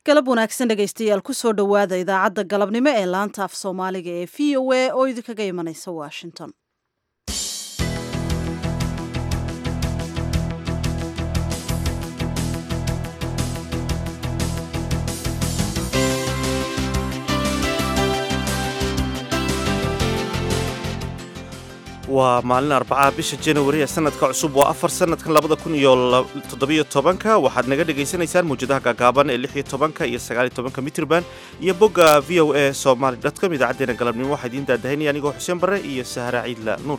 galab wanaagsan dhegaystayaal kusoo dhowaada idaacadda galabnimo ee laanta af soomaaliga ee v o a oo idinkaga imanaysa washington waa maalin arbacaha bisha januari ee sanadka cusub waa afar sanadkan labada kun iyo toddobiyo tobanka waxaad naga dhagaysanaysaan mawjadaha gaagaaban ee lix iyo tobanka iyo sagaal iyo tobanka mitrban iyo bogga v o a somaly dotcom idaacadeena galabnimo waxaa idiin daadahaynaya anigoo xuseen barre iyo sahra ciidla nuur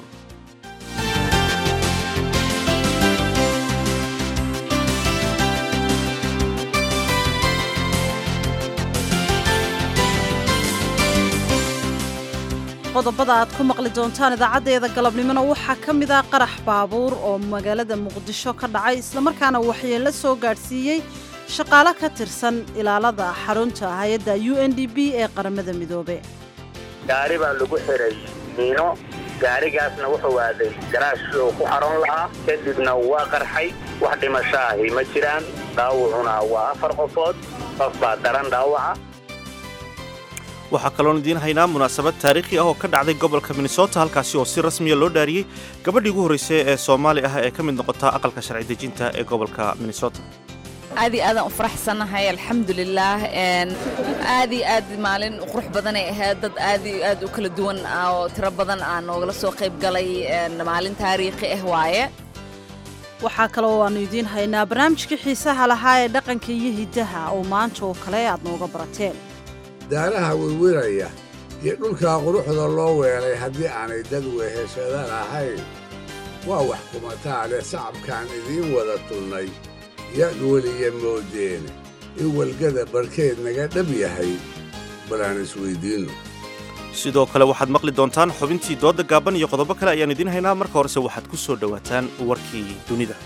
qodobada aad ku maqli doontaan idaacaddeeda galabnimona waxaa ka mid ah qarax baabuur oo magaalada muqdisho ka dhacay islamarkaana waxyeello soo gaadhsiiyey shaqaale ka tirsan ilaalada xarunta hay-adda u n d b ee qaramada midoobe gaari baa lagu xiray miino gaarigaasna wuxuu aaday garaash uu ku xaroon lahaa kadibna waa qarxay wax dhimasho ahi ma jiraan dhaawacuna waa afar qofood qof baa daran dhaawaca waxaa kaloon idiin haynaa munaasabad taariikhi ah oo ka dhacday gobolka minnesota halkaasi oo si rasmiya loo dhaariyey gabadhii ugu horraysay ee soomaali ah ee ka mid noqota aqalka sharci dejinta ee gobolka minnesota aad iyo aadaan u faraxsannahay alxamdulilaah aad iyo aad maalin qurux badanay ahayd dad aad iyo aad u kala duwan oo tiro badan aa noogala soo qayb galay maalin taariikhi ah waaye waxaa kaloo aanu idiin haynaa barnaamijkii xiisaha lahaa ee dhaqanka iyo hiddaha oo maanta oo kale aad nooga barateen daaraha wirwiraya iyo dhulkaa quruxda loo weelay haddii aanay dad weheshadan ahayn waa wax kumataa leh sacabkaan idiin wada tunnay yaad weliya moodeene in welgada barkeed naga dhab yahay bal aan isweyddiinno sidoo kale waxaad maqli doontaan xubintii doodda gaaban iyo qodobo kale ayaan idiin haynaa marka horese waxaad ku soo dhowaataan warkii dunida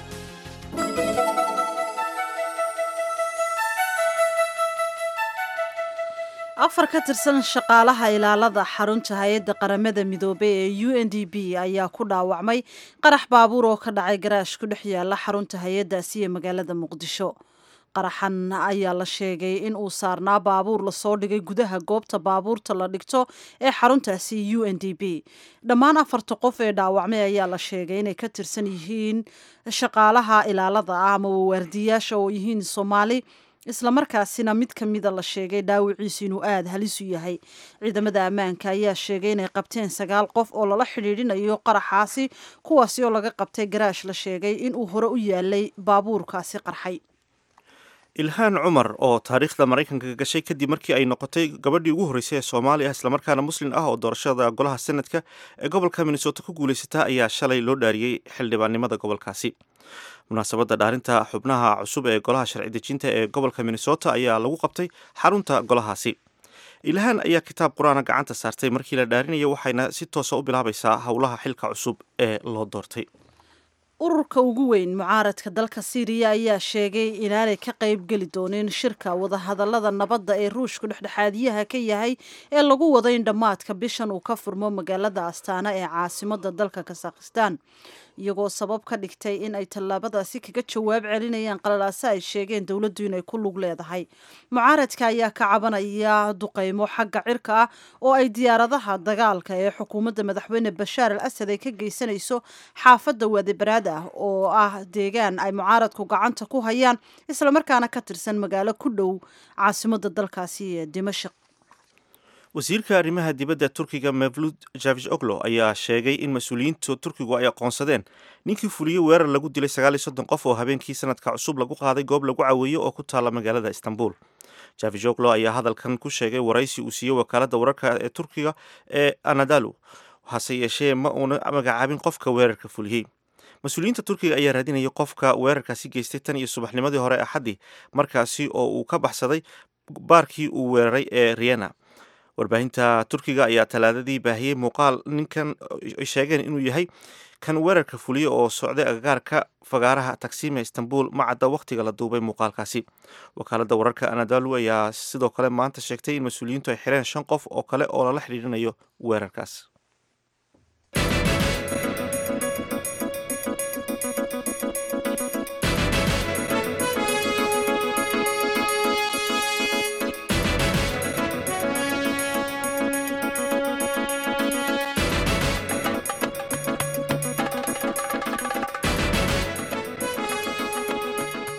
afar ka tirsan shaqaalaha ilaalada xarunta hay-adda qaramada midoobey ee u n d b ayaa ku dhaawacmay qarax baabuur oo ka dhacay garaash ku dhex yaala xarunta hay-addaasi ee magaalada muqdisho qaraxan ayaa la sheegay in uu saarnaa baabuur lasoo dhigay gudaha goobta baabuurta la dhigto ee xaruntaasi u n d b dhammaan afarta qof ee dhaawacmay ayaa la sheegay inay ka tirsan yihiin shaqaalaha ilaalada ah ama waardiyaasha oo yihiin soomaali islamarkaasina mid ka mida la sheegay dhaawiciisu inuu aada halis u yahay ciidamada ammaanka ayaa sheegay inay qabteen sagaal qof oo lala xidhiidhinayo qaraxaasi kuwaasi oo laga qabtay garaash la sheegay inuu hore u yaalay baabuurkaasi qarxay ilhaan cumar oo taariikhda maraykanka gashay kadib markii ay noqotay gabadhii ugu horreysay ee soomaali ah islamarkaana muslin ah oo doorashada golaha senadka ee gobolka minnesota ku guulaysataa ayaa shalay loo dhaariyey xildhibaannimada gobolkaasi munaasabadda dhaarinta xubnaha cusub ee golaha sharci dejinta ee gobolka minnesota ayaa lagu qabtay xarunta golahaasi ilhaan ayaa kitaab qur-aana gacanta saartay markii la dhaarinaya waxayna si toosa u bilaabaysaa howlaha xilka cusub ee loo doortay ururka ugu weyn mucaaradka dalka siiriya ayaa sheegay inaanay ka qayb geli doonin shirka wadahadallada nabadda ee ruushku dhexdhexaadiyaha ka yahay ee lagu wado in dhammaadka bishan uu ka furmo magaalada astaana ee caasimada dalka kasakhistan iyagoo sabab ka dhigtay in ay tallaabadaasi kaga jawaab celinayaan qalalaase ay sheegeen dowladdu inay ku lug leedahay mucaaradka ayaa ka cabanaya duqaymo xagga cirka ah oo ay diyaaradaha dagaalka ee xukuumadda madaxweyne bashaar al asad ay ka geysanayso xaafadda waadibaraad ah oo ah deegaan ay mucaaradku gacanta ku hayaan islamarkaana ka tirsan magaalo ku dhow caasimadda dalkaasi ee dimashik wasiirka arrimaha dibadda turkiga mevlud javish oglo ayaa sheegay in mas-uuliyiinta turkigu ay aqoonsadeen ninkii fuliyey weerar lagu dilay sagaal iyo soddon qof oo habeenkii sanadka cusub lagu qaaday goob lagu caweeyo oo ku taalla magaalada istanbul javish oglo ayaa hadalkan ku sheegay waraysi uu siiyey wakaaladda wararka ee turkiga ee anadalu hase yeeshee ma uuna magacaabin qofka weerarka fuliyey mas-uuliyiinta turkiga ayaa raadinayay qofka weerarkaasi geystay tan iyo subaxnimadii hore axaddii markaasi oo uu ka baxsaday baarkii uu weeraray ee riena warbaahinta turkiga ayaa talaadadii baahiyey muuqaal ninkan ay sheegeen inuu yahay kan weerarka fuliya oo socday agagaarka fagaaraha taksiima istanbul ma cadda wakhtiga la duubay muuqaalkaasi wakaaladda wararka anadalu ayaa sidoo kale maanta sheegtay in mas-uuliyiintu ay xireen shan qof oo kale oo lala xidhiirinayo weerarkaas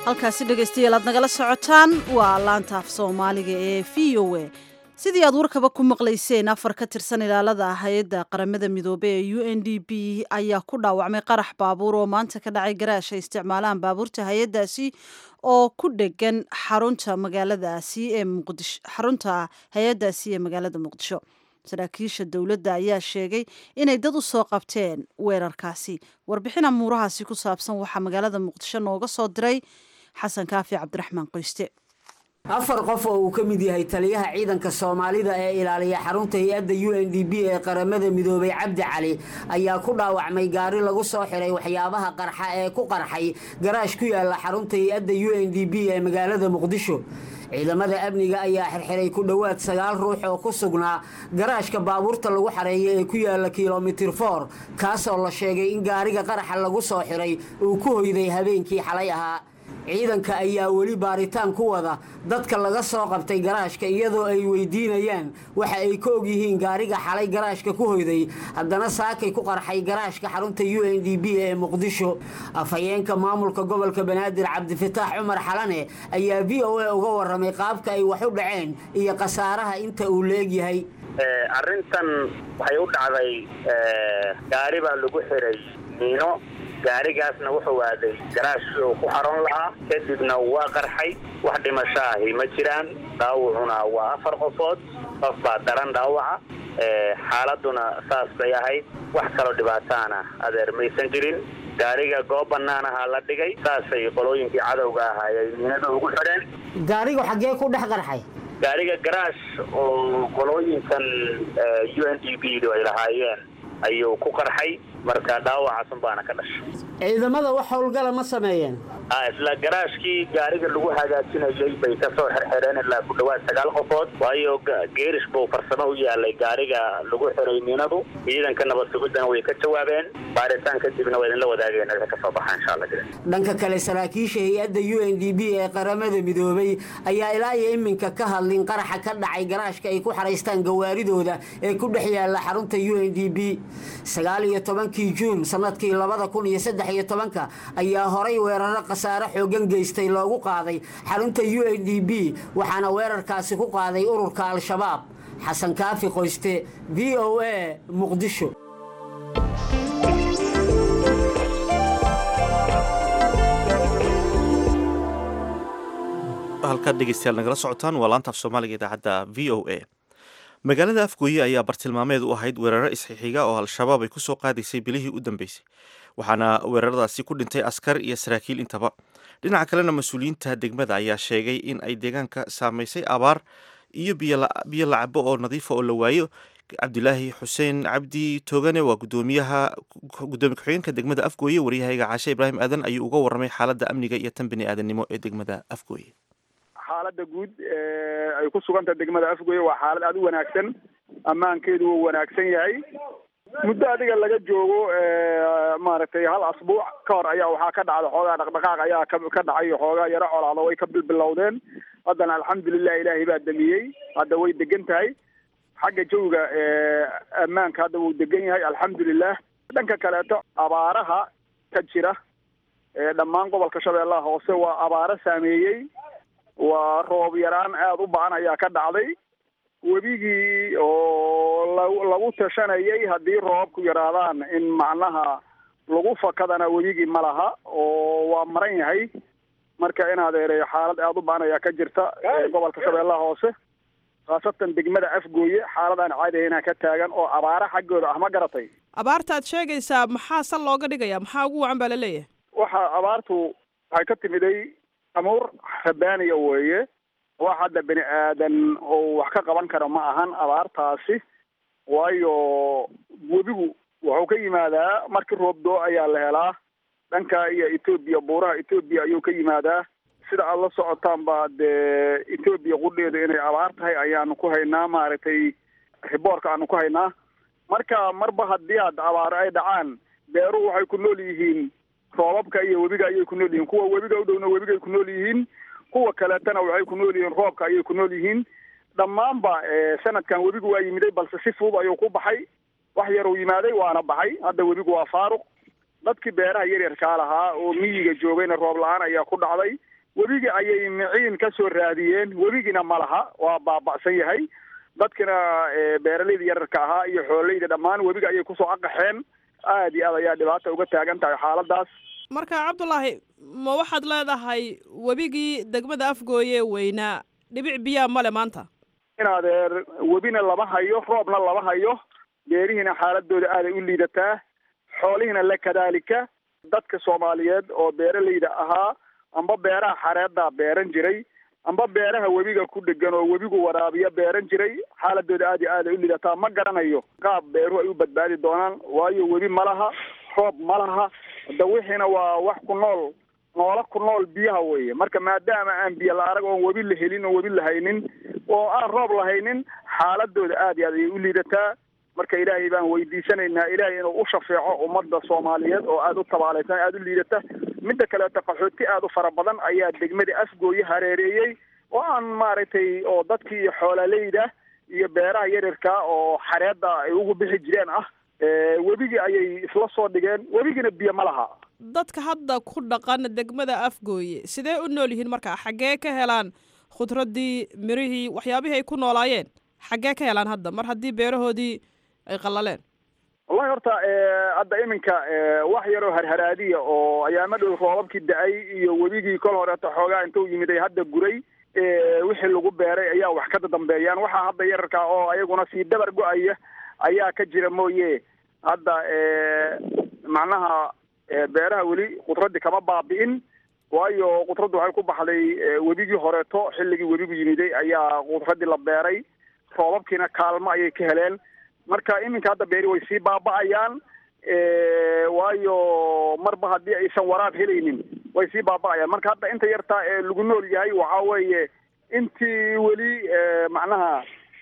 halkaasi dhegaystayaal aad nagala socotaan waa laanta af soomaaliga ee v o a sidii aad warkaba ku maqlayseen afar ka tirsan ilaalada hay-adda qaramada midoobey ee u n d b ayaa ku dhaawacmay qarax baabuur oo maanta ka dhacay garaash ay isticmaalaan baabuurta hay-addaasi oo ku dhegan xarunta magaaladaasi ee muqdisho xarunta hay-addaasi ee magaalada muqdisho saraakiisha dowladda ayaa sheegay inay dad u soo qabteen weerarkaasi warbixin amuurahaasi ku saabsan waxaa magaalada muqdisho nooga soo diray xasan kaafi cabdiraxmaan qoyste afar qof oo uu ka mid yahay taliyaha ciidanka soomaalida ee ilaaliya xarunta hay-adda u n d b ee qaramada midoobay cabdi cali ayaa ku dhaawacmay gaari lagu soo xiray waxyaabaha qarxa ee ku qarxay garaash ku yaala xarunta hay-adda u n d b ee magaalada muqdisho ciidamada amniga ayaa xirxiray ku dhowaad sagaal ruux oo ku sugnaa garaashka baabuurta lagu xareeya ee ku yaala kilomitir for kaasoo la sheegay in gaariga qaraxa lagu soo xiray uu ku hoyday habeenkii xalay ahaa ciidanka ayaa weli baaritaan ku wada dadka laga soo qabtay garaashka iyadoo ay weydiinayaan waxa ay ka og yihiin gaariga xalay garaashka ku hoyday haddana saakay ku qarxay garaashka xarunta u n d b ee muqdisho afhayeenka maamulka gobolka banaadir cabdifataax cumar xalane ayaa v o a uga waramay qaabka ay wax u dhaceen iyo khasaaraha inta uu la-egyahay arrintan waxay u dhacday gaari baa lagu xiray miino gaarigaasna wuxuu aaday garaash uu ku xaroon lahaa kadibna waa qarxay wax dhimasho ahi ma jiraan dhaawacuna waa afar qofood qof baa daran dhaawaca xaaladuna saas bay ahayd wax kaloo dhibaataana adeer maysan jirin gaariga goob bannaan ahaa la dhigay saasay qolooyinkii cadowga ahaa ay miinada ugu xidheen gaarigu xaggee ku dhex qarxay gaariga garaash oo qolooyinkan u n d b du ay lahaayeen ayuu ku qarxay marka dhaawacaasun baana ka dhashay ciidamada wax howlgala ma sameeyeen isla garaashkii gaariga lagu hagaajinayay bay kasoo xirxireen ilaa ku dhawaad sagaal qofood waayo geerish buu farsamo u yaalay gaariga lagu xiray miinadu ciidanka nabad sugidana way ka jawaabeen baaritaan kadibna waa idinla wadaageen wixii kasoo baxa insha alla dhanka kale saraakiisha hay-adda u n d b ee qaramada midoobay ayaa ilaa iyo iminka ka hadlin qaraxa ka dhacay garaashka ay ku xaraystaan gawaaridooda ee ku dhex yaala xarunta u n d b sagaal iyo tobankii juun sanadkii labada kun iyo saddex iyo tobanka ayaa horay weeraro khasaare xoogan geystay loogu qaaday xarunta u n d b waxaana weerarkaasi ku qaaday ururka al-shabaab xasan kaafi qoyste v o a muqdisho halkaad dhegeystayaal nagala socotaan waa laanta af soomaaliga idaacadda v o a magaalada afgooye ayaa bartilmaameed u ahayd weeraro isxixiga oo al-shabaab ay ku soo qaadaysay bilihii u dambeysay waxaana weeraradaasi ku dhintay askar iyo saraakiil intaba dhinaca kalena mas-uuliyiinta degmada ayaa sheegay in ay deegaanka saamaysay abaar iyo biyo lacabo oo nadiifa oo la waayo cabdilaahi xuseen cabdi toogane waa gudoomiyaha gudoomiye ku-xigeenka degmada afgooye waryahayga caashe ibraahim aadan ayuu uga warramay xaaladda amniga iyo tan bini aadannimo ee degmada afgooye xaaladda guud ay ku suganta degmada afgooye waa xaalad aada u wanaagsan ammaankeedu wuu wanaagsan yahay muddo adiga laga joogo maaragtay hal asbuuc ka hor ayaa waxaa ka dhacda xoogaa dhaqdhaqaaq ayaa ka ka dhacay xoogaa yaro colaado way ka bilbilowdeen haddana alxamdulilah ilaahay baa damiyey hadda way degan tahay xagga jawiga ammaanka hadda wuu degan yahay alxamdulilah dhanka kaleeto abaaraha ka jira dhammaan gobolka shabeellaha hoose waa abaaro saameeyey waa roob yaraan aada u ba-an ayaa ka dhacday webigii oo la lagu tashanayay haddii roobku yaraadaan in macnaha lagu fakadana webigii ma laha oo waa maran yahay marka in adeereeyo xaalad aada u ba-an ayaa ka jirta gobolka shabeellaha hoose khaasatan degmada afgooye xaalad aan caadi ahaynaa ka taagan oo abaara xaggooda ah ma garatay abaartaad sheegaysaa maxaa sal looga dhigaya maxaa ugu wacan baa la leeyahay waxa abaartu waxay ka timiday amuur rabaaniya weeye wax hadda bini aadan oo wax ka qaban kara ma ahan abaartaasi waayo webigu wuxuu ka yimaadaa markii roob doo ayaa la helaa dhanka iyo etoobiya buuraha etoobiya ayuu ka yimaadaa sida aada la socotaan ba dee etoobiya qudheedu inay abaar tahay ayaanu ku haynaa maaragtay riboorka aanu ku haynaa marka marba haddii aad abaaro ay dhacaan beeruhu waxay ku nool yihiin roobabka iyo webiga ayay ku nool yihiin kuwa webiga u dhowna webigay ku nool yihiin kuwa kaleetana waxay ku nool yihiin roobka ayay ku nool yihiin dhammaanba sanadkan webigu waa yimiday balse si fudud ayuu ku baxay wax yaruu yimaaday waana baxay hadda webigu waa faaruq dadkii beeraha yaryarkaa lahaa oo miyiga joogayna roob la-aan ayaa ku dhacday webiga ayay miciin ka soo raadiyeen webigiina ma laha waa baaba'san yahay dadkina beeralayda yararka ahaa iyo xoololeyda dhammaan webiga ayay kusoo aqaxeen aad iyo aad ayaa dhibaata uga taagan tahay xaaladaas marka cabdulaahi ma waxaad leedahay webigii degmada afgooye weynaa dhibic biyaa male maanta in adeer webina lama hayo roobna lama hayo beerihiina xaaladooda aaday u liidataa xoolihiina la kadaalika dadka soomaaliyeed oo beeralayda ahaa amba beeraha xareeddaa beeran jiray amba beeraha webiga ku dhegan oo webigu waraabiya beeran jiray xaaladooda aad iyo aad ay u lidataa ma garanayo qaab beeruhu ay u badbaadi doonaan waayo webi ma laha roob ma laha hadda wixiina waa wax ku nool noola ku nool biyaha weeye marka maadaama aan biyo la arag oon webi la helin oo webi la haynin oo aan roob lahaynin xaaladooda aad iyo aad ayay u liidataa marka ilaahay baan weydiisanaynaa ilaahay inuu u shafeeco ummadda soomaaliyeed oo aada u tabaalaysan aada u liidata midda kaleeto qaxooti aada u fara badan ayaa degmada afgooye hareereeyey oo aan maaragtay oo dadkii iyo xoolaaleyda iyo beeraha yaryarka oo xareedda ay ugu bixi jireen ah webigii ayay isla soo dhigeen webigiina biyo ma laha dadka hadda ku dhaqan degmada afgooye sidee u nool yihiin marka xaggee ka helaan khudraddii mirihii waxyaabihii ay ku noolaayeen xaggee ka helaan hadda mar haddii beerahoodii ay qallaleen wallahi horta hadda iminka wax yaroo harharaadiya oo ayaama dhow roobabkii da-ay iyo webigii kol horeeto xoogaa intuu yimid ay hadda guray wixii lagu beeray ayaa wax ka dambeeyaan waxaa hadda yararka oo ayaguna sii dabar go-aya ayaa ka jira mooye hadda macnaha beeraha weli khudraddi kama baabi'in waayo khudraddu waxay ku baxday webigii horeeto xilligii webigu yimiday ayaa khudraddii la beeray roobabkiina kaalmo ayay ka heleen marka iminka hadda beeri way sii baaba'ayaan waayo marba haddii aysan waraab helaynin way sii baaba'ayaan marka hadda inta yartaa ee lagu nool yahay waxa weeye intii weli macnaha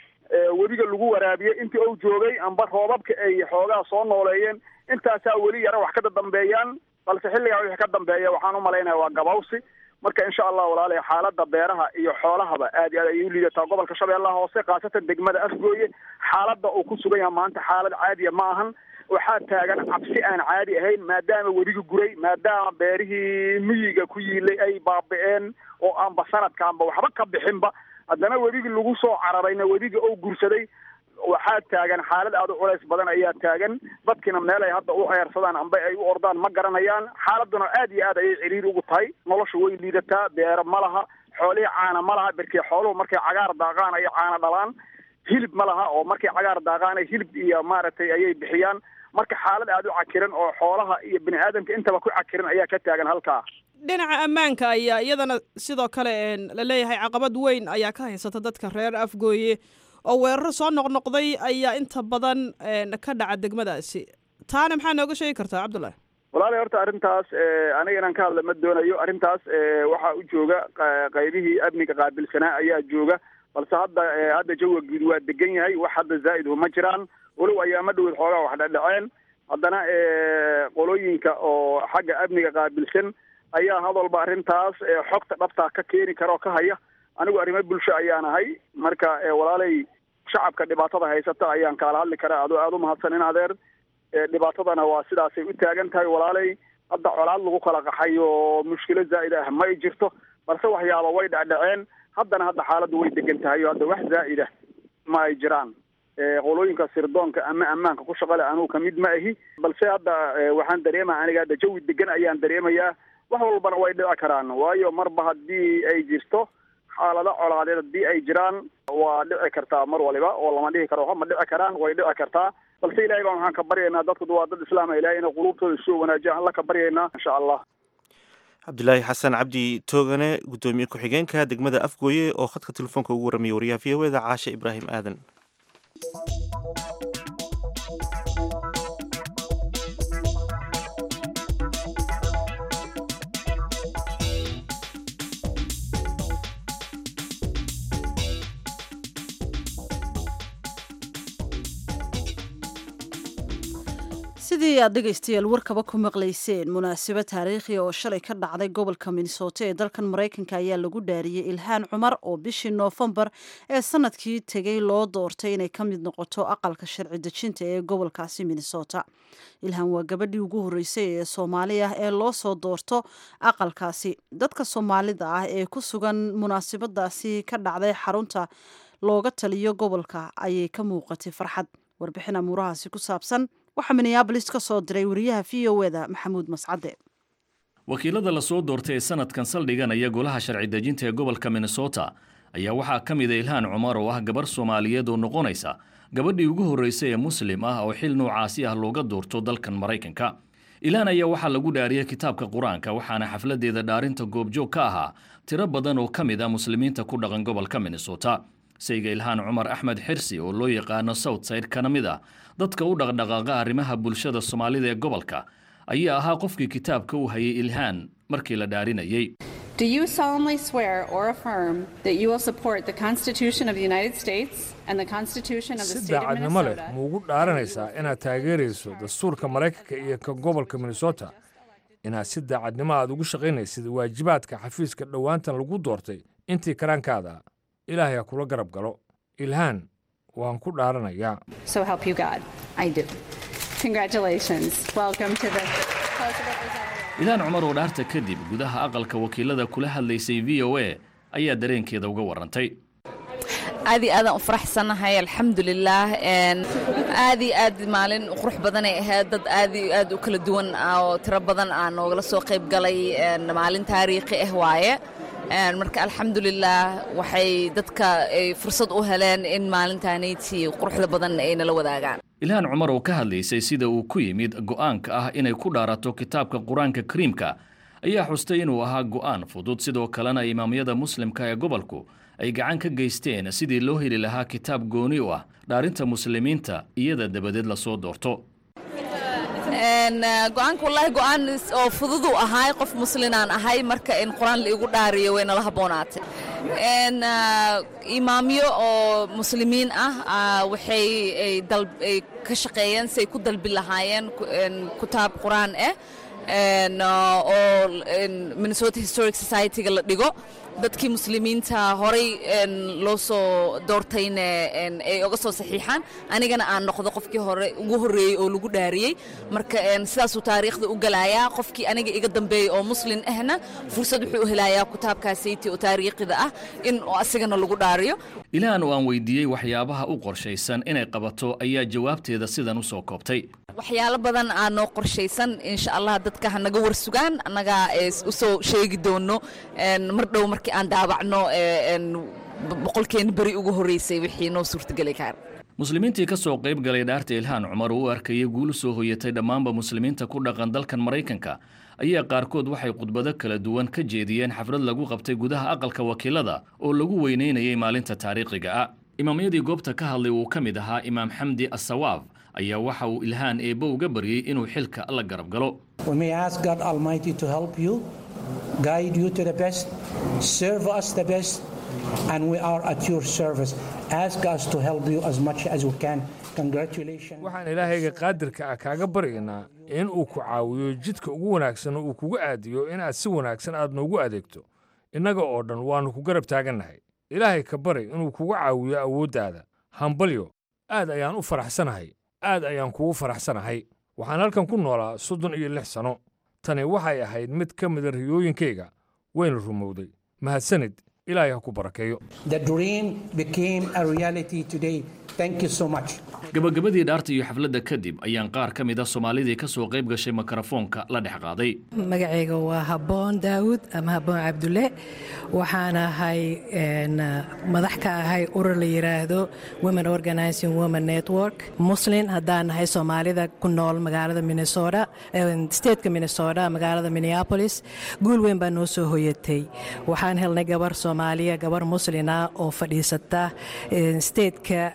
webiga lagu waraabiye intii ou joogay amba roobabka ay xoogaa soo nooleeyeen intaasaa weli yara wax ka dadambeeyaan balse xilligaa wixii ka dambeeya waxaan u malaynaya waa gabawsi marka insha allah walaalahay xaalada beeraha iyo xoolahaba aad iyo aad ayay u liidataa gobolka shabeellaha hoose khaasatan degmada afgooye xaaladda uu ku sugan yahay maanta xaalad caadiya ma ahan waxaa taagan cabsi aan caadi ahayn maadaama webiga guray maadaama beerihii miyiga ku yiilay ay baabi'een oo aanba sanadkaanba waxba ka bixinba haddana webigii lagu soo cararayna webiga oo gursaday waxaa taagan xaalad aada u culays badan ayaa taagan dadkiina meel ay hadda u ceersadaan amba ay u ordaan ma garanayaan xaaladuna aad iyo aad ayay ciriiri ugu tahay nolosha way liidataa beero ma laha xoolihii caana ma laha berkee xooluhu markay cagaar daaqaan ay caana dhalaan hilib ma laha oo markay cagaar daaqaan ay hilib iyo maaragtay ayay bixiyaan marka xaalad aada u cakiran oo xoolaha iyo bini aadamka intaba ku cakiran ayaa ka taagan halkaa dhinaca ammaanka ayaa iyadana sidoo kale la leeyahay caqabad weyn ayaa ka haysata dadka reer afgooye oo weeraro soo noqnoqday ayaa inta badan ka dhaca degmadaasi taana maxaa nooga sheegi kartaa cabdullahi walaalahi horta arrintaas aniga inaan ka hadla ma doonayo arrintaas waxaa u jooga qaybihii amniga qaabilsanaa ayaa jooga balse hadda hadda jawiga guud waa degan yahay wax hadda zaa'idhu ma jiraan walow ayaama dhowed xoogaa wax dhadhaceen haddana qolooyinka oo xagga amniga qaabilsan ayaa hadalba arrintaas xogta dhabtaa ka keeni kara oo ka haya anigu arrimo bulsho ayaan ahay marka walaalay shacabka dhibaatada haysata ayaan kaala hadli karaa adoo aada u mahadsan in adeer dhibaatadana waa sidaasay u taagan tahay walaalay hadda colaad lagu kala qaxay oo mushkilo zaa'id ah ma ay jirto balse waxyaaba way dhacdhaceen haddana hadda xaaladdu way degan tahay oo hadda wax zaa'id ah ma ay jiraan qolooyinka sirdoonka ama ammaanka ku shaqale anugu kamid ma ahi balse hadda waxaan dareemaya aniga hadda jawi degan ayaan dareemayaa wax walbana way dhici karaan waayo marba haddii ay jirto xaalado colaadeed haddii ay jiraan waa dhici kartaa mar waliba oo lama dhihi karo ma dhici karaan way dhici kartaa balse ilahay baan waxaan ka baryaynaa dadku waa dad islaama ilahay inay quluubtooda soo wanaajiya alla ka baryaynaa insha allah cabdilaahi xasan cabdi toogane guddoomiye ku-xigeenka degmada afgooye oo khadka telefoonka ugu warramiyay wariyaha v o eda caashe ibraahim aadan sidii aad dhegaystayaal warkaba ku maqlayseen munaasabad taariikhi oo shalay ka dhacday gobolka minnesota ee dalkan maraykanka ayaa lagu dhaariyey ilhaan cumar oo bishii noofembar ee sanadkii tegey loo doortay inay ka mid noqoto aqalka sharci dejinta ee gobolkaasi minnesota ilhaan waa gabadhii ugu horreysay ee soomaali ah ee loo soo doorto aqalkaasi dadka soomaalida ah ee ku sugan munaasabadaasi ka dhacday xarunta looga taliyo gobolka ayay ka muuqatay farxad warbixin amuurahaasi ku saabsan waxaa minneabolis ka soo diray wariyaha v o eda maxamuud mascade wakiilada lasoo doortay ee sanadkan saldhiganaya golaha sharci dejinta ee gobolka minnesota ayaa waxaa ka mida ilhaan cumar oo ah gabar soomaaliyeed oo noqonaysa gabadhii ugu horreysay ee muslim ah oo xil noocaasi ah looga doorto dalkan maraykanka ilhaan ayaa waxaa lagu dhaariyey kitaabka qur-aanka waxaana xafladeeda dhaarinta goobjoog ka ahaa tiro badan oo ka mid ah muslimiinta ku dhaqan gobolka minnesota sayga ilhaan cumar axmed xirsi oo loo yaqaano southside kana mid ah dadka u dhaqdhaqaaqa arrimaha bulshada soomaalida ee gobolka ayaa ahaa qofkii kitaabka u hayay ilhaan markii la dhaarinayey Do you solemnly swear or affirm that you will support the Constitution of the United States and the Constitution of the si State of daacadnimo leh Minnesota? ma ugu dhaaranaysaa inaad taageerayso dastuurka maraykanka iyo ka gobolka minnesota inaad si daacadnimo aad ugu shaqaynaysid waajibaadka xafiiska dhowaantan lagu doortay intii karaankaada ilaahay ha kula garab galo ilhaan waan ku dhaaranayaa So help you God. I do. Congratulations. Welcome to the House of Representatives. ilhaan cumar oo dhaarta kadib gudaha aqalka wakiilada kula hadlaysay v o a ayaa dareenkeeda uga warantay aad iyo aadaan u faraxsanahay alxamdulilaah Een, aad iyo aad maalin qurux badanay ahayd dad aad iyo aad u kala duwan ah oo tiro badan aan noogala soo qayb galay Een, maalin taariikhi ah waaye Een, marka alxamdulilaah waxay dadka ay fursad u heleen in maalintaanayti quruxda badan ay nala wadaagaan ilhaan cumar oo ka hadlaysay sida uu ku yimid go'aanka ah inay ku dhaarato kitaabka qur-aanka kariimka ayaa xustay inuu ahaa go'aan fudud sidoo kalena imaamyada muslimka ee gobolku ay gacan ka geysteen sidii loo heli lahaa kitaab gooni u ah dhaarinta muslimiinta iyada dabadeed lasoo doorto Een, eh, go-aanka wallaahi go-aan is- oo fudud uu ahaay qof muslinaan ahay marka in qur-aan la igu dhaariyo way nala haboonaatay Een, eh, imaamyo oo muslimiin ah ah, waxay ay dal- ay ka shaqeeyeen si ay ku dalbi lahaayeen ku- een, kitaab qur-aan ah Een, ah, oo een, minnesota historic society-ga la dhigo dadkii muslimiinta horay een, loo soo doortayna een, ay oga soo saxiixaan anigana aan noqdo qofkii hore ugu horreeyey oo lagu dhaariyey marka een, sidaasuu taariikhda u galayaa qofkii aniga iga dambeeyey oo muslin ahna fursad wuxuu u helayaa kitaabkaasaytii oo taariikhida ah in oo asigana lagu dhaariyo ilhaan oo aan weydiiyey waxyaabaha u qorshaysan inay qabato ayaa jawaabteeda sidan u soo koobtay waxyaalo badan aa noo qorshaysan insha allah dadka ha naga warsugaan annagaa is- u soo sheegi doono een, mar dhow markii aan daabacno ee, een, bo- boqolkeena beri ugu horreysay wixii noo suurtageli kara muslimiintii ka soo qayb galay dhaarta ilhaan cumar oo u arkayay guul u soo hoyatay dhammaanba muslimiinta ku dhaqan dalkan maraykanka ayaa qaarkood waxay khudbado kala duwan ka jeediyeen xaflad lagu qabtay gudaha aqalka wakiilada oo lagu weynaynayay maalinta taariikhiga ah imaamyadii goobta ka hadlay uu ka mid ahaa imaam xamdi asawaab ayaa waxa uu ilhaan eebbo uga baryey inuu xilka la garab galo We may ask God Almighty to help you, guide you to the best, serve us the best, and we are at your service. Ask us to help you as much as we can. Congratulations. waxaan ilaahayga qaadirka ah kaaga baryaynaa in uu ku caawiyo jidka ugu wanaagsan oo uu kugu aadiyo inaad si wanaagsan aad noogu adeegto innaga oo dhan waannu ku garab taagannahay ilaahay ka bari inuu kugu caawiyo awooddaada hambalyo aad ayaan u faraxsanahay aad ayaan kugu faraxsanahay waxaan halkan ku noolaa soddon iyo lix sanno tani waxay ahayd mid ka mida riyooyinkayga wayna rumowday mahadsanid ilaahay ha ku barakeeyo The dream became a reality today. Thank you so much. gabagabadii dhaarta iyo xafladda kadib ayaan qaar ka mid a soomaalidii ka soo qayb gashay mikrofoonka la dhex qaaday magacayga waa habboon daawud ama habboon cabdulle waxaan ahay een, madax ka ahay urur la yidhaahdo women organizing women network muslin haddaan nahay soomaalida ku nool magaalada minnesota een, stateka minnesota magaalada minneapolis guul weyn baa noo soo hoyatay waxaan helnay gabar soomaaliya gabar muslina oo fadhiisata een, stateka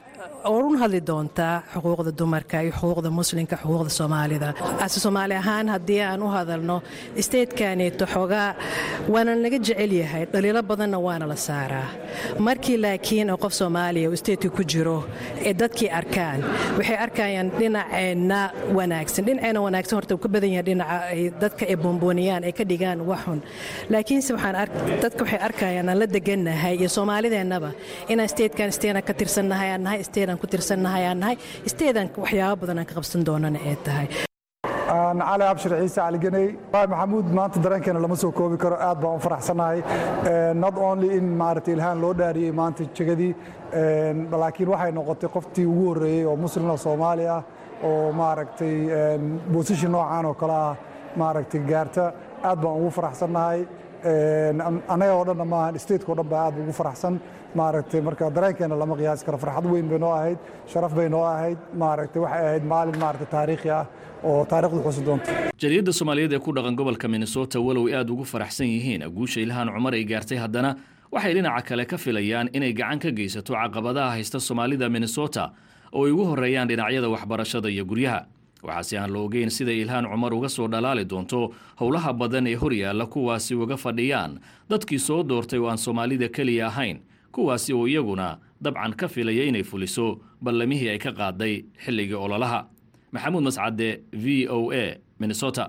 orun hadli doontaa xuquuqda dumarka iyo xuquuqda muslimka xuquuqda soomaalida ase soomaali ahaan haddii aan u hadalno isteedkaneeto xoogaa waana naga jecel yahay dhaliilo badanna waana la saaraa markii laakiin oo qof soomaaliya uu isteedka ku jiro ee dadkii arkaan waxay arkayaan dhinaceenna wanaagsan dhinaceena wanaagsan horta uu ka badan yahay dhinaca ay dadka ay boonbooniyaan ay ka dhigaan waxun laakiinse waxaan dadka waxay arkayaan aan la degannahay iyo soomaalideennaba inaan isteedkan isteedan ka tirsannahay aan nahay isteedan ku tirsannahay aan nahay isteedan waxyaabo badan aan ka qabsan doonana ay tahay cali abshir ciise caliganey maxamuud maanta dareenkeena lama soo koobi karo aad baan u faraxsanahay not only in maaragtay ilhaan loo dhaariyey maanta jegadii laakiin waxay noqotay qoftii ugu horreeyey oo muslim oo soomaali ah oo maaragtay bosishin noocan oo kale ah maaragtay gaarta aad baan ugu faraxsannahay annaga oo dhanna maahan stateka o dhan baa aad ugu faraxsan maaragtay marka dareenkeena lama qiyaasi karo farxad weyn bay noo ahayd sharaf bay noo ahayd maaragtay waxay ahayd maalin maaragtay taariikhi ah oo taariikhdu xusi doonto jariyadda soomaaliyeed ee ku dhaqan gobolka minnesota walow aad ugu faraxsan yihiin guusha ilhaan cumar ay gaartay haddana waxay dhinaca kale ka filayaan inay gacan ka geysato caqabadaha haysta soomaalida minnesota oo ay ugu horreeyaan dhinacyada waxbarashada iyo guryaha waxaase aan la ogeyn sida ilhaan cumar uga soo dhalaali doonto howlaha badan ee horyaalla kuwaasi uga fadhiyaan dadkii soo doortay oo aan soomaalida keliya ahayn kuwaasi oo iyaguna dabcan ka filaya inay fuliso ballamihii ay ka qaaday xilligii ololaha maxamuud mascade v o a minnesota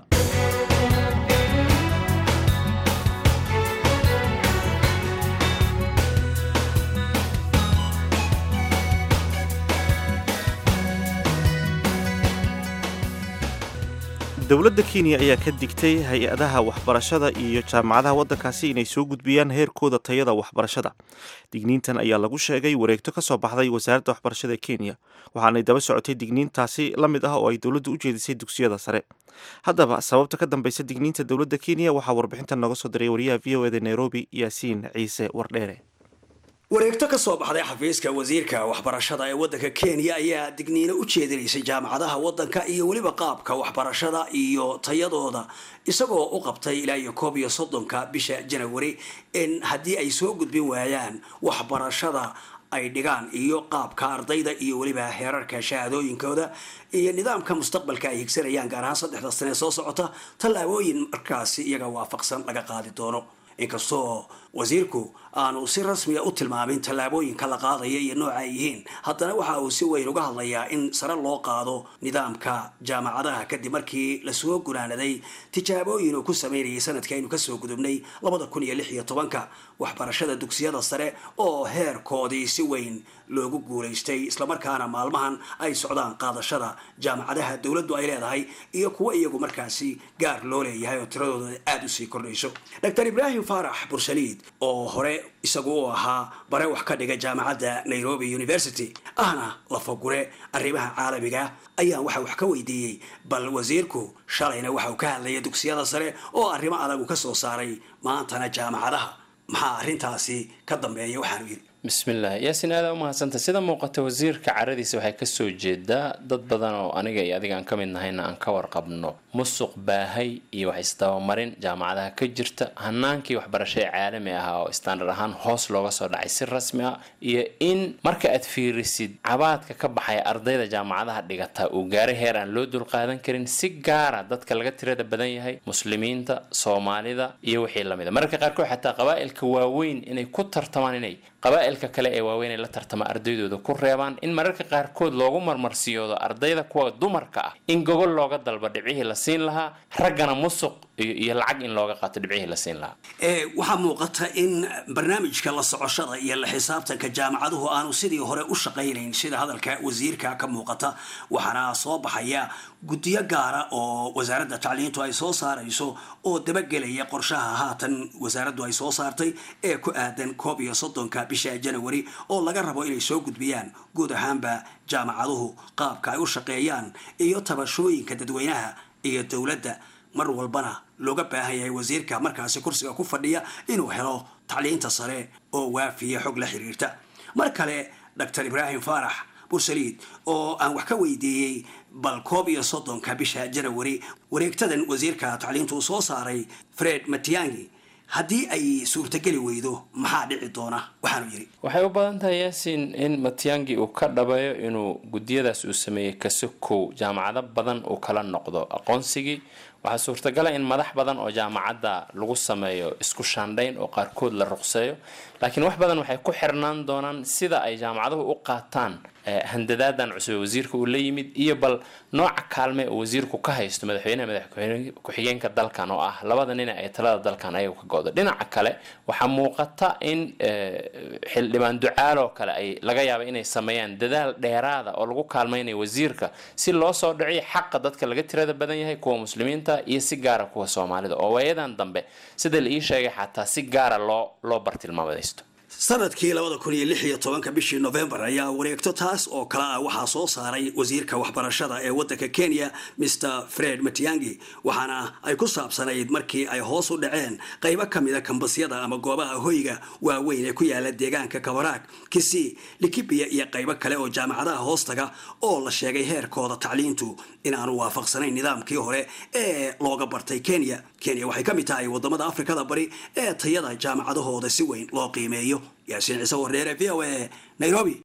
dowladda kenya ayaa ka digtay hay-adaha waxbarashada iyo jaamacadaha waddankaasi inay soo gudbiyaan heerkooda tayada waxbarashada digniintan ayaa lagu sheegay wareegto ka soo baxday wasaaradda waxbarashada ee kenya waxaanay daba socotay digniintaasi la mid ah oo ay dowladdu u jeedisay dugsiyada sare haddaba sababta ka dambaysa digniinta dowladda kenya waxaa warbixintan nooga soo diray wariyaha v o eda nairobi yaasiin ciise wardheere wareegto ka soo baxday xafiiska wasiirka waxbarashada ee waddanka kenya ayaa digniino u jeedinaysay jaamacadaha waddanka iyo weliba qaabka waxbarashada iyo tayadooda isagoo u qabtay ilaa iyo koob iyo soddonka bisha janawari in haddii ay soo gudbin waayaan waxbarashada ay dhigaan iyo qaabka ardayda iyo weliba heerarka shahaadooyinkooda iyo nidaamka mustaqbalka ay higsanayaan gaar ahaan saddexda sane soo socota tallaabooyin markaasi iyaga waafaqsan laga qaadi doono inkastoo wasiirku aanu si rasmiya u tilmaamin tallaabooyinka la qaadaya iyo nooca ay yihiin haddana waxa uu si weyn uga hadlayaa in sare loo qaado nidaamka jaamacadaha kadib markii lasoo gunaanaday tijaabooyin uu ku sameynayay sanadkii aynu kasoo gudubnay labada kun iyo lix iyo tobanka waxbarashada dugsiyada sare oo heerkoodii si weyn loogu guulaystay islamarkaana maalmahan ay socdaan qaadashada jaamacadaha dowladdu ay leedahay iyo kuwo iyagu markaasi gaar loo leeyahay oo tiradooda aada usii kordhayso dr ibraahim faarax bursaliid oo hore isagu u ahaa bare wax ka dhiga jaamacadda nairobi university ahna lafagure arrimaha caalamiga ayaan waxa wax ka weydiiyey bal wasiirku shalayna waxa uu ka hadlaya dugsiyada sare oo arrimo adag uu ka soo saaray maantana jaamacadaha maxaa arrintaasi ka dambeeya waxaanu yidhi bismillaah yaasin aada u mahadsanta sida muuqata wasiirka caradiisa waxay kasoo jeedaa dad badan oo aniga iyo adiga aan ka mid nahayna aan ka warqabno musuq baahay iyo wax isdabamarin jaamacadaha ka jirta hanaankii waxbarasho ee caalami ahaa oo standard ahaan hoos looga soo dhacay si rasmi ah iyo in marka aad fiirisid cabaadka ka baxaya ardayda jaamacadaha dhigata uu gaaray heer aan loo dulqaadan karin si gaara dadka laga tirada badan yahay muslimiinta soomaalida iyo wixii lamid a mararka qaarkood xataa qabaa'ilka waaweyn inay ku tartamaan inay qabaa'ilka kale ee waaweyn ay la tartama ardaydooda ku reebaan in mararka qaarkood loogu marmarsiyoodo ardayda kuwa dumarka ah in gogol looga dalba dhibcihii la siin lahaa raggana musuq iyo lacag in looga qaato dhibcihii la siin lahaa waxaa muuqata in barnaamijka la socoshada iyo la xisaabtanka jaamacaduhu aanu sidii hore u shaqaynayn sida hadalka wasiirka ka muuqata waxaana soo baxaya guddiyo gaara oo wasaaradda tacliintu ay soo saarayso oo dabagelaya qorshaha haatan wasaaraddu ay soo saartay ee ku aadan koob iyo soddonka bisha janawari oo laga rabo inay soo gudbiyaan guud ahaanba jaamacaduhu qaabka ay u shaqeeyaan iyo tabashooyinka dadweynaha iyo dowladda mar walbana looga baahan yahay wasiirka markaasi kursiga ku fadhiya inuu helo tacliinta sare oo waafiya xog la xiriirta mar kale dr ibraahim faarax bursaliid oo aan wax ka weydiiyey bal koob iyo soddonka bisha janawari wareegtadan wasiirka tacliintu uu soo saaray fred matiangi haddii ay suurtageli weydo maxaa dhici doona waxaanu yidhi waxay u badan tahay yaasiin in matyangi uu ka dhabayo inuu gudiyadaas uu sameeyey kasokow jaamacado badan uu kala noqdo aqoonsigii waxaa suurtagala in madax badan oo jaamacadda lagu sameeyo isku shaandhayn oo qaarkood la ruqseeyo laakiin wax badan waxay ku xirnaan doonaan sida ay jaamacaduhu u qaataan handadaadan cusub ee wasiirka uu la yimid iyo bal nooca kaalme uu wasiirku ka haysto madaxweynaha madax ku-xigeenka dalkan oo ah labada nin ay talada dalkan ayagu ka go-do dhinaca kale waxaa muuqata in xildhibaan ducaaloo kale ay laga yaaba inay sameeyaan dadaal dheeraada oo lagu kaalmaynayo wasiirka si loo soo dhiciyo xaqa dadka laga tirada badan yahay kuwa muslimiinta iyo si gaara kuwa soomaalida oo waayadan dambe sida la ii sheegay xataa si gaara loo loo bartilmaamadaysto sanadkii labada kun iyo lix iyo tobanka bishii novembar ayaa wareegto taas oo kale ah waxaa soo saaray wasiirka waxbarashada ee waddanka kenya mr fred matiangi waxaana ay ku saabsanayd markii ay hoos u dhaceen qaybo ka mida kambasyada ama goobaha hoyga waaweyn ee ku yaala deegaanka kabaraag kisii likibiya iyo qaybo kale oo jaamacadaha hoostaga oo la sheegay heerkooda tacliintu inaanu waafaqsanayn nidaamkii hore ee looga bartay kenya kenya waxay ka mid tahay wadamada afrikada bari ee tayada jaamacadahooda si weyn loo qiimeeyo yaasiin ciise warreere v o a nairobi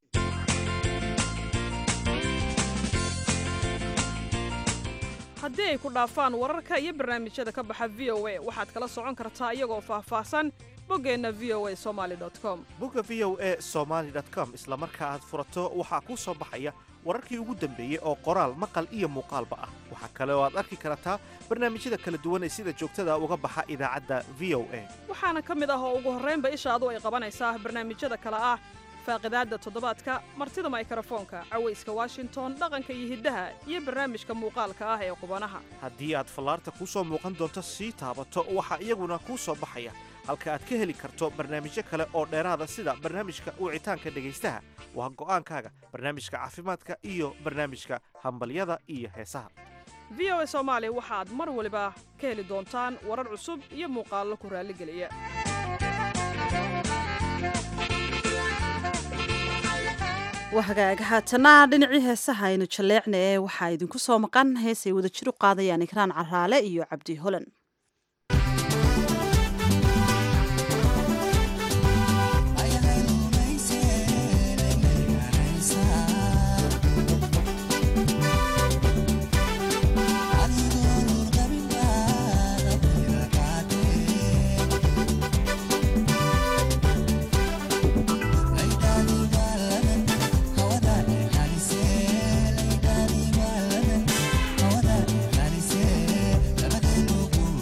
haddii ay ku dhaafaan wararka iyo barnaamijyada ka baxa v o a waxaad kala socon kartaa iyagoo faahfaahsan boggeenna v o a somaali com bogga v o a somaali com isla marka aad furato waxaa kuu soo baxaya wararkii ugu dambeeyey oo qoraal maqal iyo muuqaalba ah waxaa kale oo aad arki kartaa barnaamijyada kala duwan ee sida joogtada uga baxa idaacadda v o a waxaana ka mid ah oo ugu horraynba ishaadu ay qabanaysaa barnaamijyada kale ah faaqidaadda toddobaadka martida maykrofoonka cawayska washington dhaqanka iyo hiddaha iyo barnaamijka muuqaalka ah ee qubanaha haddii aad fallaarta kuu soo muuqan doonto sii taabato waxaa iyaguna kuu soo baxaya halka aad ka heli karto barnaamijyo kale oo dheeraada sida barnaamijka wicitaanka dhegaystaha waa go'aankaaga barnaamijka caafimaadka iyo barnaamijka hambalyada iyo heesaha v o a soomaali waxaad mar waliba ka heli doontaan warar cusub iyo muuqaallo ku raalligeliya waa hagaag haatana dhinacii heesaha aynu jalleecna ee waxaa idinku soo maqan heesay wada jir u qaadayaan ikraan caraale iyo cabdi holan Hawada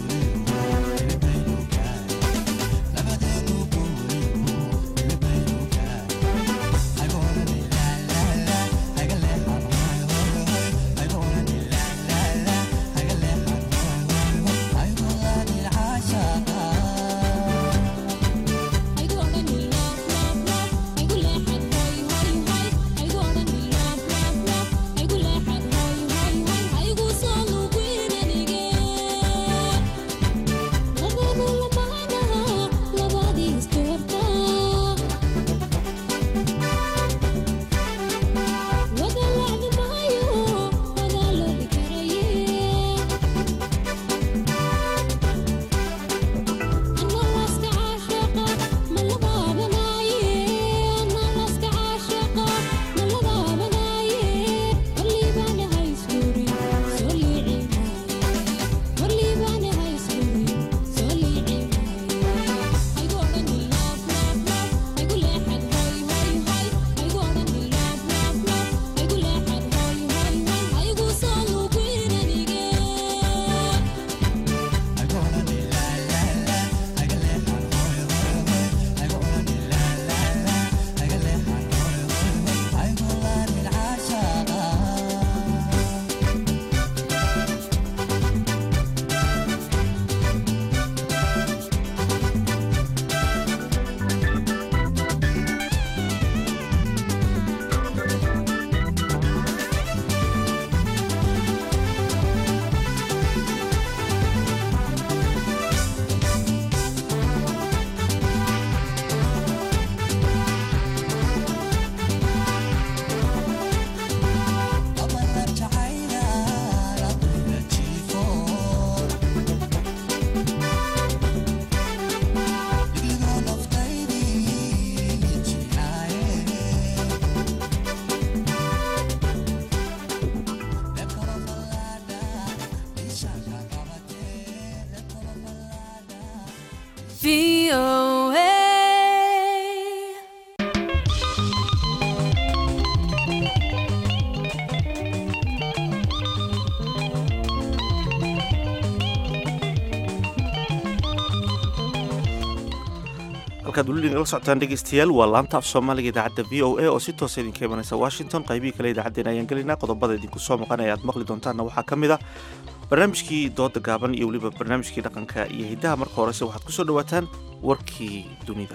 halkaad weli nagala socotaan dhegeystayaal waa laanta af soomaaliga idaacadda v o a oo si toosa idinka imanaysa washington qaybihii kale idaacaddeen ayaan gelinaa qodobada idinku soo maqanaya aad maqli doontaanna waxaa ka mid ah barnaamijkii dooda gaaban iyo weliba barnaamijkii dhaqanka iyo hiddaha marka horese waxaad ku soo dhowaataan warkii dunida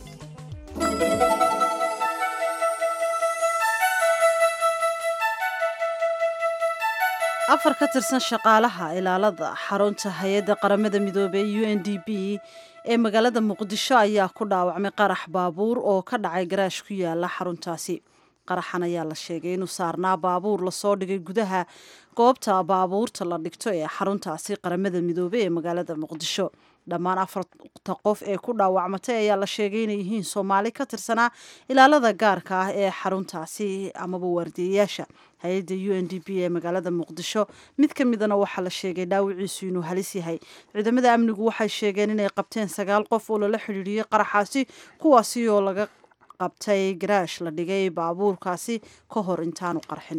afar ka tirsan shaqaalaha ilaalada xarunta hay-adda qaramada midoobey u n d b ee magaalada muqdisho ayaa ku dhaawacmay qarax baabuur oo ka dhacay garaash ku yaala xaruntaasi qaraxan ayaa la sheegay inuu saarnaa baabuur lasoo dhigay gudaha goobta baabuurta la dhigto ee xaruntaasi qaramada midoobey ee magaalada muqdisho dhammaan afarta qof ee ku dhaawacmatay ayaa la sheegay inay yihiin soomaali ka tirsanaa ilaalada gaarka ah ee xaruntaasi amaba waardiyayaasha hay-adda u n d b ee magaalada muqdisho mid ka midana waxaa la sheegay dhaawiciisu inuu halis yahay ciidamada amnigu waxay sheegeen inay qabteen sagaal qof oo lala xidhiidhiyey qaraxaasi kuwaasi oo laga qabtay garaash la dhigay baabuurkaasi ka hor intaanu qarxin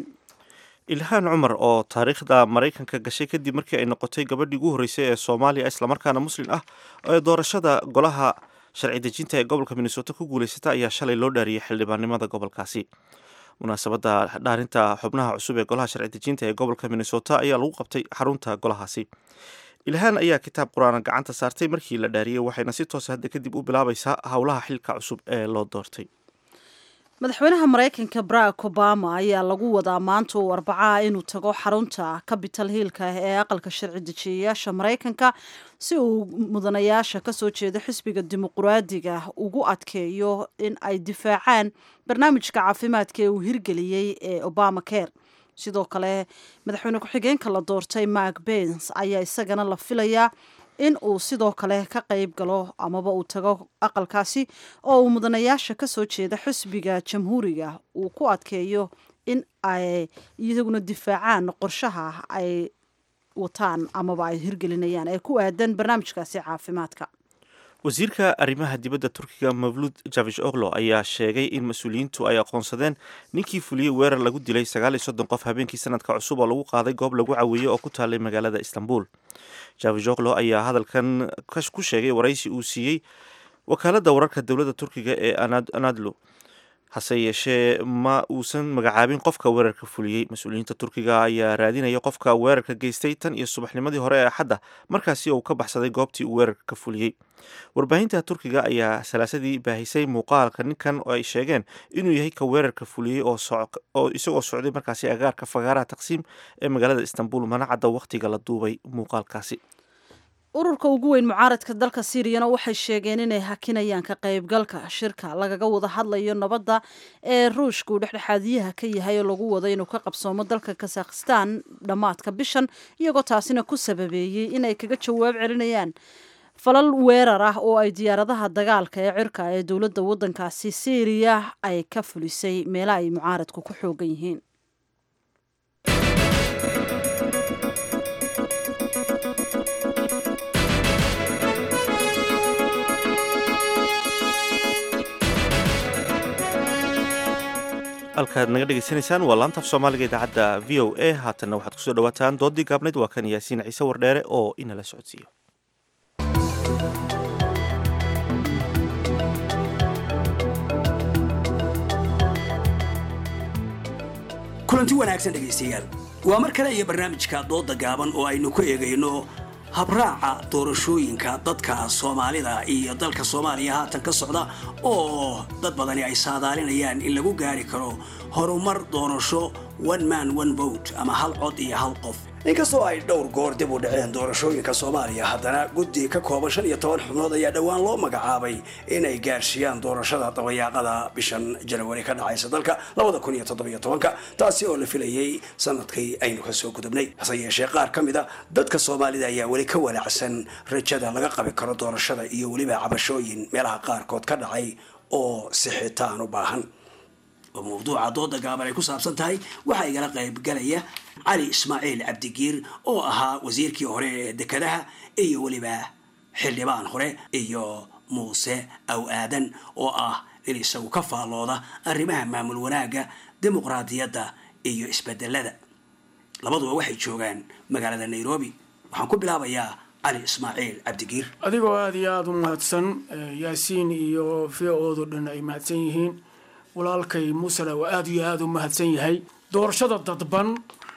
ilhaan cumar oo taariikhda maraykanka gashay kadib markii ay noqotay gabadhii ugu horreysay ee soomaaliya islamarkaana muslin ah ee doorashada golaha sharci dejinta ee gobolka minnesota ku guulaysata ayaa shalay loo dhaariyey xildhibaannimada gobolkaasi munaasabadda dhaarinta xubnaha cusub ee golaha sharci dejinta ee gobolka minnesota ayaa lagu qabtay xarunta golahaasi ilhaan ayaa kitaab qur-aana gacanta saartay markii la dhaariyey waxayna si toosa hadda kadib u bilaabaysaa howlaha xilka cusub ee loo doortay madaxweynaha maraykanka barack obama ayaa lagu wadaa maanta uu arbacaa inuu tago xarunta capital hiilka ee aqalka sharci dejiyayaasha maraykanka si uu mudanayaasha kasoo jeeda xisbiga dimuquraadiga ugu adkeeyo in ay difaacaan barnaamijka caafimaadka ee uu hirgeliyey ee obama care sidoo kale madaxweyne ku-xigeenka la doortay mark bens ayaa isagana la filayaa in uu sidoo kale ka qayb galo amaba uu tago aqalkaasi oo uu mudanayaasha kasoo jeeda xisbiga jamhuuriga uu ku adkeeyo in ay iyaguna difaacaan qorshaha ay wataan amaba ay hirgelinayaan ee ku aadan barnaamijkaasi caafimaadka wasiirka arrimaha dibadda turkiga mavlud javish oglo ayaa sheegay in mas-uuliyiintu ay aqoonsadeen ninkii fuliyey weerar lagu dilay sagaal iyo soddon qof habeenkii sanadka cusub oo lagu qaaday goob lagu caweeyey oo ku taalay magaalada istanbul javish oglo ayaa hadalkan ku sheegay waraysi uu siiyey wakaaladda wararka dowladda turkiga ee anadlo hase yeeshee ma uusan magacaabin qofka weerarka fuliyey mas-uuliyiinta turkiga ayaa raadinaya qofka weerarka geystay tan iyo subaxnimadii hore ee axadda markaasi uu ka baxsaday goobtii uu weerarka ka fuliyey warbaahinta turkiga ayaa salaasadii baahisay muuqaalka ninkan oo ay sheegeen inuu yahay ka weerarka fuliyey oo isagoo socday markaasi agaarka fagaaraha taqsiim ee magaalada istanbul mana cadda wakhtiga la duubay muuqaalkaasi ururka ugu weyn mucaaradka dalka siiriyana waxay sheegeen inay hakinayaan ka qaybgalka shirka lagaga wada hadlayo nabadda ee ruushka uu dhexdhexaadiyaha ka yahay oo lagu wado inuu ka qabsoomo dalka kazakhstan dhammaadka bishan iyagoo taasina ku sababeeyey inay kaga jawaab celinayaan falal weerar ah oo ay diyaaradaha dagaalka ee cirka ee dowladda waddankaasi siiriya ay ka fulisay meelaha ay mucaaradku ku xoogan yihiin halkaad naga dhegeysanaysaan waa laanta af soomaaliga idaacadda v o a haatanna waxaad kusoo dhawaataan doodii gaabnayd waa kan yaasiin ciise wardheere oo inala socodsiiyo kulanti wanaagsan dhegaystayaal waa mar kale iyo barnaamijka dooda gaaban oo aynu ku eegayno habraaca doorashooyinka dadka soomaalida iyo dalka soomaaliya haatan ka socda oo dad badani ay saadaalinayaan in lagu gaari karo horumar doorasho one man one vote ama hal cod iyo hal qof inkastoo ay dhowr goor dib u dhaceen doorashooyinka soomaaliya haddana guddi ka kooban shan iyo toban xubnood ayaa dhowaan loo magacaabay inay gaarsiiyaan doorashada dabayaaqada bishan janawari ka dhacaysa dalka labada kun iyo toddobiyo tobanka taasi oo la filayay sanadkii aynu kasoo gudubnay hase yeeshee qaar ka mid a dadka soomaalida ayaa weli ka walaacsan rajada laga qabi karo doorashada iyo weliba cabashooyin meelaha qaarkood ka dhacay oo sixitaan u baahan oo mawduuca dooda gaaban ay ku saabsan tahay waxaa igala qaybgalaya cali ismaaciil cabdigiir oo ahaa wasiirkii hore ee dekedaha iyo weliba xildhibaan hore iyo muuse aw aadan oo ah in isagu ka faallooda arrimaha maamul wanaagga dimuqraadiyadda iyo isbedelada labaduba waxay joogaan magaalada nairobi waxaan ku bilaabayaa cali ismaaciil cabdigiir adigoo aada iyo aada u mahadsan yaasiin iyo v oodo dhan ay mahadsan yihiin walaalkay muusena waa aada iyo aada u mahadsan yahay doorashada dadban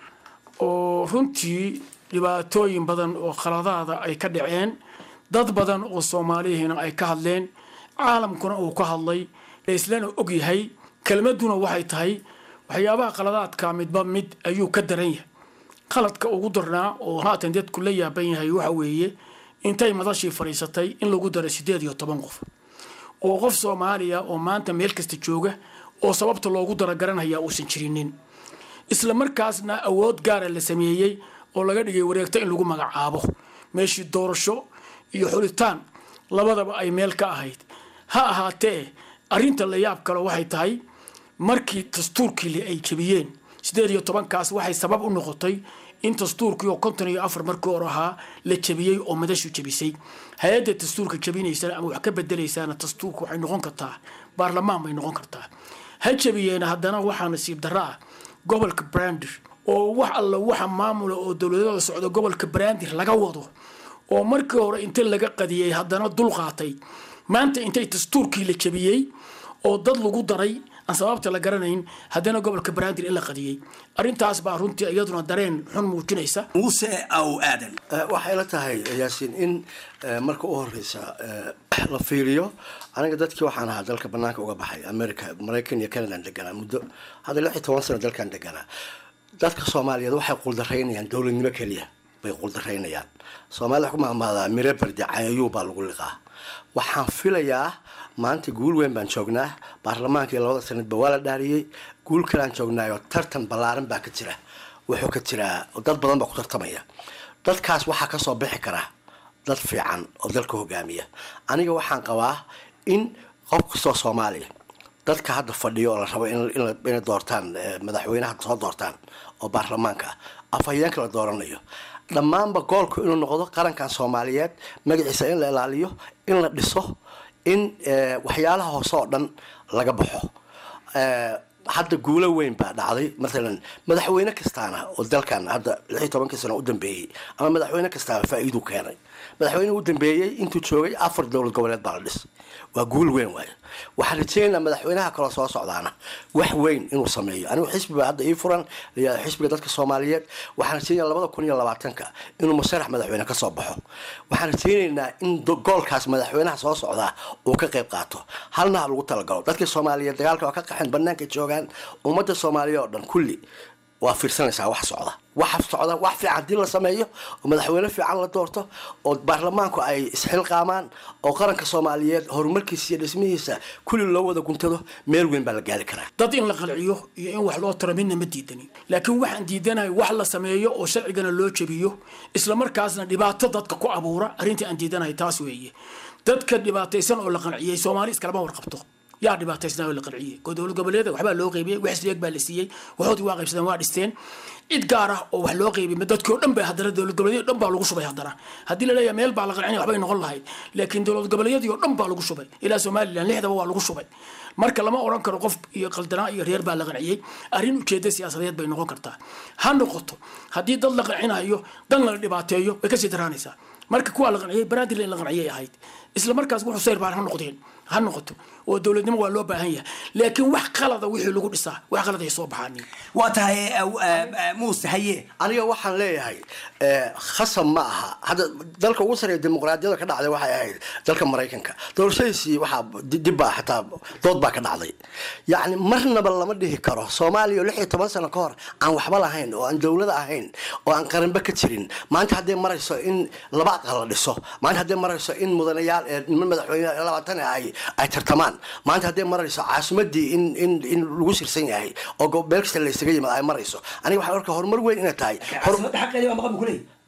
oo runtii dhibaatooyin badan oo khaladaada ay ka dhaceen dad badan oo soomaaliyihiina ay ka hadleen caalamkuna uu ka hadlay laislana og yahay kelmaduna waxay tahay waxyaabaha khaladaadka midba mid ayuu ka daran yahay qaladka ugu darnaa oo haatan dadku la yaaban yahay waxa weeye intay madashii fadhiisatay in lagu daray siddeed iyo toban qof oo qof soomaaliya oo maanta meel kasta jooga oo sababta loogu dara garanhayaa uusan jirinin isla markaasna awood gaara la sameeyey oo laga dhigay wareegto in lagu magacaabo meeshii doorasho iyo xulitaan labadaba ay meel ka ahayd ha ahaatee arrinta la yaab kale waxay tahay markii dastuurkii ay jebiyeen siddeed iyo tobankaas waxay sabab u noqotay in dastuurkii oo konton iyo afar markii hore ahaa la jebiyey oo madashu jebisay hay-adda dastuurka jebinaysana ama wax ka bedelaysaana dastuurka waxay noqon kartaa baarlamaan bay noqon kartaa ha jebiyeena haddana waxaa nasiib darro ah gobolka brandir oo wax alla waxa maamula oo dowladada socda gobolka brandir laga wado oo markii hore inta laga qadiyey haddana dul qaatay maanta intay dastuurkii la jebiyey oo dad lagu daray aan sababta la garanayn haddana gobolka brandir in la qadiyey arrintaas baa runtii iyaduna dareen xun muujinaysa muuse aw aadan waxay la tahay yaasiin in marka u horeysa la fiiriyo aniga dadkii waxaan ahaa dalka banaanka uga baxay america maraykan iyo canadaan deganaa muddo hadda lix iyo toban sano dalkan deganaa dadka soomaaliyeed waxay quldaraynayaan dowladnimo keliya bay quldaraynayaan soomaalida wax ku mahmaadaa mire bardi cayayuu baa lagu liqaa waxaan filayaa maanta guul weyn baan joognaa baarlamaankii labada sanadba waa la dhaariyey guul kalaan joognaayo tartan ballaaran baa ka jira wuxuu ka jiraa dad badan baa ku tartamaya dadkaas waxaa kasoo bixi kara dad fiican oo dalka hogaamiya aniga waxaan qabaa in qof kastoo soomaaliya dadka hadda fadhiyo oo la rabo inay doortaan madaxweynaha soo doortaan oo baarlamaanka ah afhayeenka la dooranayo dhammaanba goolku inuu noqdo qarankan soomaaliyeed magaciisa in la ilaaliyo in la dhiso in waxyaalaha hoose oo dhan laga baxo hadda guulo weyn baa dhacday matalan madaxweyne kastaana oo dalkan hadda lix iyo tobankii sano u dambeeyey ama madaxweyne kastaaba faa-iiduu keenay madaxweyne u dambeeyey intuu joogay afar dowlad goboleed baa la dhis waa guul weyn waayo waxaan rajeynaynaa madaxweynaha kaloo soo socdaana wax weyn inuu sameeyo anigu xisbiba hadda ii furan xisbiga dadka soomaaliyeed waxaan rajeynaya labada kun iyo labaatanka inuu musarax madaxweyne kasoo baxo waxaan rajeynaynaa in goolkaas madaxweynaha soo socdaa uu ka qayb qaato halna ha lagu talagalo dadka soomaaliyeed dagaalka waa ka qaxeen banaanka joogaan ummadda soomaaliya oo dhan kulli waa fiirsanaysaa wax socda waxa socda wax fiican hadii la sameeyo oo madaxweyne fiican la doorto oo baarlamaanku ay isxilqaamaan oo qaranka soomaaliyeed horumarkiisa iyo dhismihiisa kulli loo wada guntado meel weyn baa la gaari karaa dad in la qalciyo iyo in wax loo taro midna ma diidani laakiin waxaan diidanahay wax la sameeyo oo sharcigana loo jebiyo islamarkaasna dhibaato dadka ku abuura arrintii aan diidanahay taas weeye dadka dhibaataysan oo la qanciyey soomaali iskalama warqabto yaa dhibaataysnaa oo la qanciyey oo dowlad goboleeda waxbaa loo qeybiyey wax isleeg baa la siiyey waxoodii waa qaybsadeen waa dhisteen cid gaar ah oo wax loo qeybiyey dadkii oo dhan ba haddana dowlad goboleedyadii o dhan baa lagu shubay haddana haddii la leeyahay meel baa la qancinaya waxbay noqon lahayd laakiin dowlad goboleedyadii oo dhan baa lagu shubay ilaa somalilan lixdaba waa lagu shubay marka lama oran karo qof iyo qaldanaa iyo reer baa la qanciyey arrin ujeeda siyaasadeed bay noqon kartaa ha noqoto haddii dad la qancinayo dan la dhibaateeyo way kasii daraanaysaa marka kuwaa la qanciyey baraadil in la qanciyay ahayd isla markaas wuxuu sayr baan ha noqdeen ha noqoto oo dowladnimo waa loo baahan yahay laakiin wax qalada wixii lagu dhisaa wax qalad ay soo baxaanin waa tahay muuse haye aniga waxaan leeyahay khasab ma aha hadda dalka ugu sareeya dimuqraadiyada ka dhacday waxay ahayd dalka maraykanka doorashadiisii waxaa dib baa xataa dood baa ka dhacday yacni marnaba lama dhihi karo soomaaliya oo lix iyo toban sano ka hor aan waxba lahayn oo aan dowlada ahayn oo aan qaranba ka jirin maanta hadday marayso in laba aqal la dhiso maanta hadday marayso in mudanayaal niman madaxweyne labaatan ay ay tartamaan maanta hadday marayso caasimadii in in in lagu sirsan yahay oo meel kasta la isaga yimaad ay marayso aniga waxaan arkaa horumar weyn inay tahay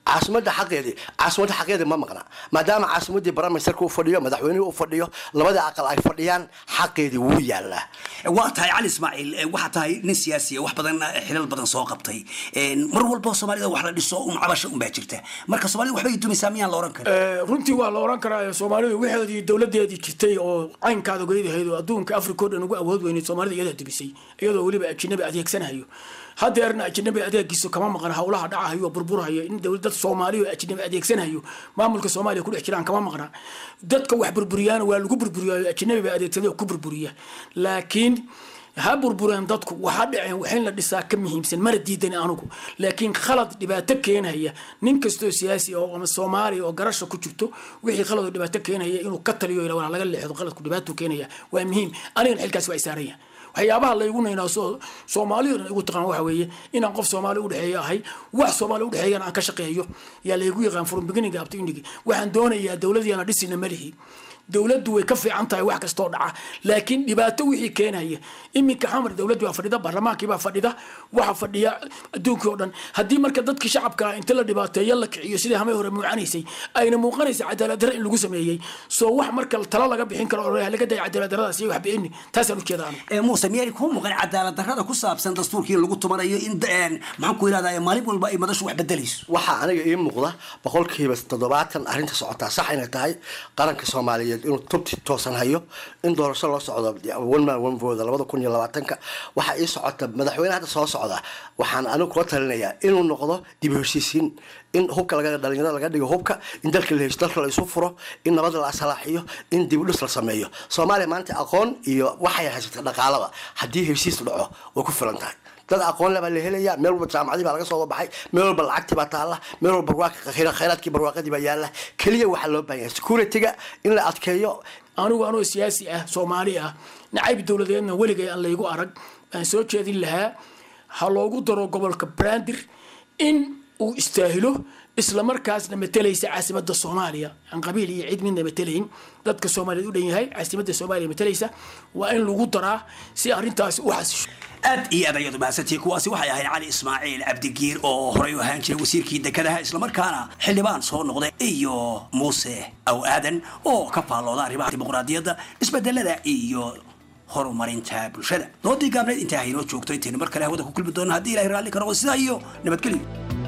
caasimadda xaqeedii caasimadda xaqeedii ma maqna maadaama caasimadii baramisterka u fadhiyo madaxweynihii u fadhiyo labada aqal ay fadhiyaan xaqeedii wuu yaalaa waa tahay cali ismaaciil eh, waxaa tahay nin siyaasiya wax badan eh, xilal badan soo qabtay Eh, mar walba soomaalida wax la dhiso un cabasha un baa jirta marka soomaalida waxbay dumaysaa miyaan la oran karin Eh, runtii waa la oran karaa soomaalidu waxeedii dowladeedii jirtay oo caynkaada goydahayd oo adduunka africa oo dhan ugu awood weyneyd soomaalida iyadaa dibisay iyadoo weliba ajinabi adeegsanayo hadeerna ajinabi adeegiisu kama maqan howlaha dhacahayo oo burburhayo in dowlad dad soomaaliya oo ajinabi adeegsanayo maamulka soomaaliya ku dhex jiraan kama maqna dadka wax burburiyaan waa lagu burburiyayo ajinabi baa adeegsaday oo ku burburiya laakiin ha burbureen dadku waxa dhaceen waxin la dhisaa ka muhiimsan mana diidan anugu laakiin khalad dhibaato keenaya nin kastoo siyaasi oo ama soomaaliya oo garasha ku jirto wixii khalad oo dhibaato keenaya inuu ka taliyo ila laga leexdo khaladku dhibaato keenaya waa muhiim anigana xilkaas waa isaaraya waxyaabaha laygu naynaa soo soomaalidu igu taqaan waxa weeye inaan qof soomaali udhexeeya ahay wax soomaali udhexeeyana aan ka shaqeeyo yaa laygu yaqaan from beginning up to ending waxaan doonayaa dowladiyaana dhisina malihi dowladdu way ka fiican tahay wax kastoo dhaca laakiin dhibaato wixii keenaya iminka xamar dowladdu waa fadhida baarlamaankii baa fadhida waxa fadhiya adduunkii oo dhan haddii marka dadkii shacabka inta la dhibaateeyo la kiciyo sidii hamay hore muucanaysay ayna muuqanaysa cadaalad darra in lagu sameeyey soo wax marka talo laga bixin karo oo laga daya cadaalad darradaas iyo wax bi'ini taasaan ujeeda anigu Eh, muuse miyay kuu muuqan cadaalad darrada ku saabsan dastuurkii lagu tumanayo in eh, maxaan ku yidhahdaa maalin walba ay madashu wax bedelayso waxaa aniga ii muuqda boqolkiiba toddobaatan arrinta socotaa sax inay tahay qaranka soomaaliyeed inuu tubti toosan hayo in doorasho loo socdo one man one vote labada kun iyo labaatanka waxaa ii socota madaxweyne hadda soo socda waxaan anigu kula talinayaa inuu noqdo dib u heshiisiin in hubka laga dhalinyarada laga dhigo hubka in dalka la hesho dalka la isu furo in nabad la asalaaxiyo in dib u dhis la sameeyo soomaaliya maanta aqoon iyo waxay haysata dhaqaalaba haddii heshiis dhaco way ku filan tahay dad aqoon le baa la helaya meel walba jaamacadii baa laga soo baxay meel walba lacagtii baa taalla meel walba barwaaqi khayraadkii barwaaqadii baa yaalla keliya waxaa loo baahan yahay securityga in la adkeeyo anigu anoo siyaasi ah soomaali ah nacayb dowladeedna weligay aan laygu arag aan soo jeedin lahaa ha loogu daro gobolka brandir in uu istaahilo isla markaasna matalaysa caasimada soomaaliya aan qabiil iyo cid midna matalayn dadka soomaaliyeed u dhan yahay caasimada soomaaliya matalaysa waa in lagu daraa si arrintaasi u xasisho aad iyo aad ayaad umahadsantihiin kuwaasi waxay ahayd cali ismaaciil cabdigiir oo horey u ahaan jiray wasiirkii dekedaha islamarkaana xildhibaan soo noqday iyo muuse aw aadan oo ka faallooda arrimaha dimuqraadiyadda isbedelada iyo horumarinta bulshada doodii gaabneed intaa haynoo joogto intaynu mar kale hawada ku kulmi doona haddii ilahay raalli ka noqdo sidaa iyo nabadgelyo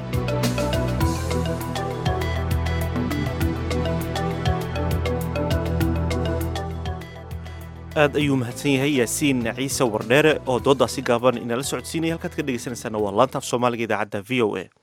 aad ayuu mahadsan yahay yaasiin ciise wardheere oo dooddaasi gaaban inala socodsiinaya halkaad ka dhegeysanaysaana waa laanta af soomaaliga idaacadda v o a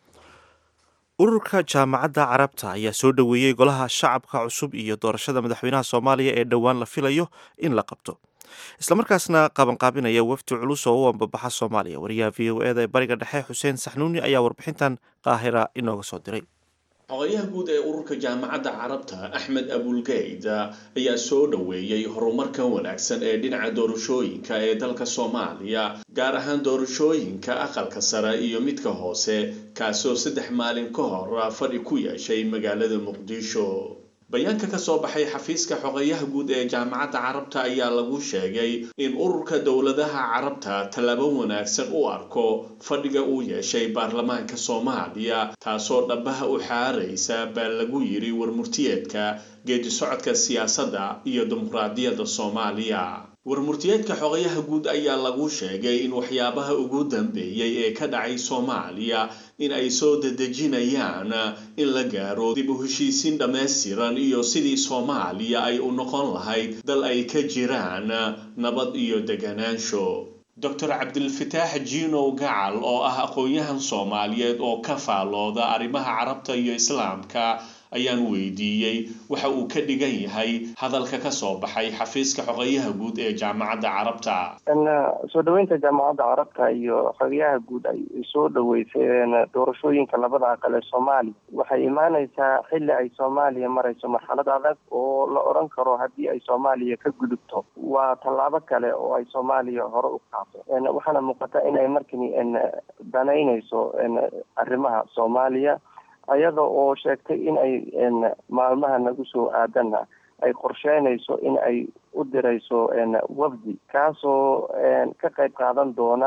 ururka jaamacadda carabta ayaa soo dhoweeyey golaha shacabka cusub iyo doorashada madaxweynaha soomaaliya ee dhowaan la filayo in la qabto islamarkaasna qabanqaabinaya wafdi culus oo u ambabaxa soomaaliya wariyaha v o eda ee bariga dhexe xuseen saxnuuni ayaa warbixintan qaahira inooga soo diray xogayaha guud ee ururka jaamacadda carabta axmed abulgeyd ayaa soo dhoweeyey horumarka wanaagsan ee dhinaca doorashooyinka ee dalka soomaaliya gaar ahaan doorashooyinka aqalka sare iyo midka hoose kaasoo saddex maalin ka hor fadhi ku yeeshay magaalada muqdisho bayaanka ka soo baxay xafiiska xogeyaha guud ee jaamacadda carabta ayaa lagu sheegay in ururka dowladaha carabta tallaabo wanaagsan u arko fadhiga uu yeeshay baarlamaanka soomaaliya taasoo dhabaha u xaaraysa baa lagu yiri warmurtiyeedka geedi socodka siyaasadda iyo dimuqraadiyadda soomaaliya warmurtiyeedka xogayaha guud ayaa lagu sheegay in waxyaabaha ugu dambeeyey ee ka dhacay soomaaliya in ay soo dedejinayaan in la gaaro dib u heshiisiin dhammaystiran iyo sidii soomaaliya ay u noqon lahayd dal ay ka jiraan nabad iyo deganaansho doctor cabdilfataax jiinow gacal oo ah aqoon-yahan soomaaliyeed oo ka faallooda arrimaha carabta iyo islaamka ayaan weydiiyey waxa uu ka dhigan yahay hadalka ka soo baxay xafiiska xogeyaha guud ee jaamacadda carabta soo dhaweynta jaamacadda carabta iyo xogeyaha guud ay soo dhaweyseen doorashooyinka labada aqal ee soomaaliya waxay imaaneysaa xilli ay soomaaliya marayso marxalad adag oo la odhan karo haddii ay soomaaliya ka gudubto waa tallaabo kale oo ay soomaaliya hore u qaado waxaana muuqata in ay markani danaynayso arrimaha soomaaliya iyada oo sheegtay in ay maalmaha nagu soo aadanna ay qorsheynayso in ay u dirayso wafdi kaasoo ka qayb qaadan doona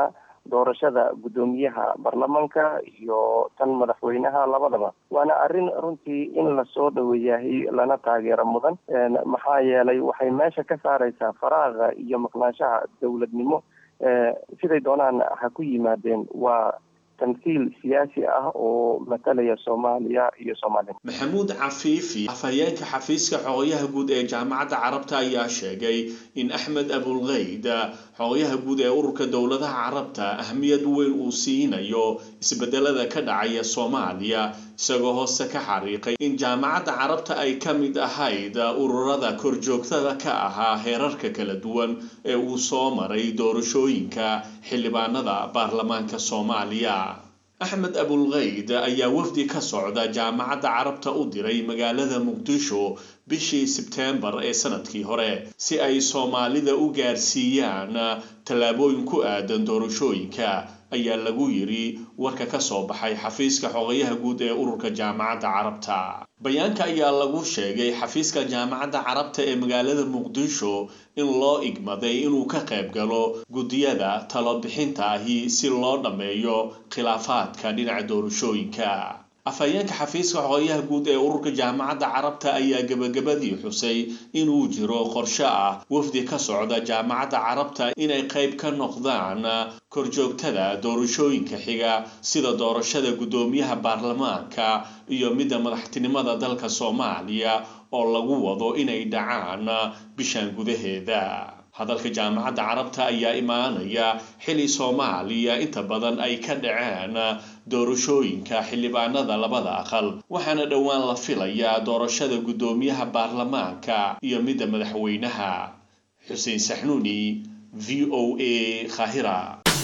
doorashada guddoomiyaha baarlamanka iyo tan madaxweynaha labadaba waana arrin runtii in lasoo dhaweeyahay lana taageero mudan maxaa yeelay waxay meesha ka saareysaa faraaqa iyo maqnaanshaha dowladnimo siday doonaan ha ku yimaadeen waa tamthiil siyaasi ah oo matalaya soomaaliya iyo soomaaliya maxamuud cafiifi afhayeenka xafiiska xogayaha guud ee jaamacadda carabta ayaa sheegay in axmed abulkeyd xogayaha guud ee ururka dowladaha carabta ahmiyad weyn uu siinayo isbedelada ka dhacaya soomaaliya isagoo hoose ka xariiqay in jaamacadda carabta ay ka mid ahayd ururada korjoogtada ka ahaa heerarka kala duwan ee uu soo maray doorashooyinka xildhibaanada baarlamaanka soomaaliya axmed abulkeyd ayaa wafdi ka socda jaamacadda carabta u diray magaalada muqdisho bishii sebteembar ee sanadkii hore si ay soomaalida u gaarsiiyaan tallaabooyin ku aadan doorashooyinka ayaa lagu yidhi warka ka soo baxay xafiiska xogayaha guud ee ururka jaamacadda carabta bayaanka ayaa lagu sheegay xafiiska jaamacadda carabta ee magaalada muqdisho in loo igmaday inuu ka qayb galo guddiyada talobixinta ahi si loo dhammeeyo khilaafaadka dhinaca doorashooyinka afhayeenka xafiiska xogayaha guud ee ururka jaamacadda carabta ayaa gebagabadii xusay inuu jiro qorshe ah wafdi ka socda jaamacadda carabta inay qayb ka noqdaan korjoogtada doorashooyinka xiga sida doorashada guddoomiyaha baarlamaanka iyo midda madaxtinimada dalka soomaaliya oo lagu wado inay dhacaan bishan gudaheeda hadalka jaamacadda carabta ayaa imaanaya xili soomaaliya inta badan ay ka dhaceen doorashooyinka xildhibaanada labada aqal waxaana dhowaan la filayaa doorashada guddoomiyaha baarlamaanka iyo midda madaxweynaha xuseen saxnuuni v o a khahira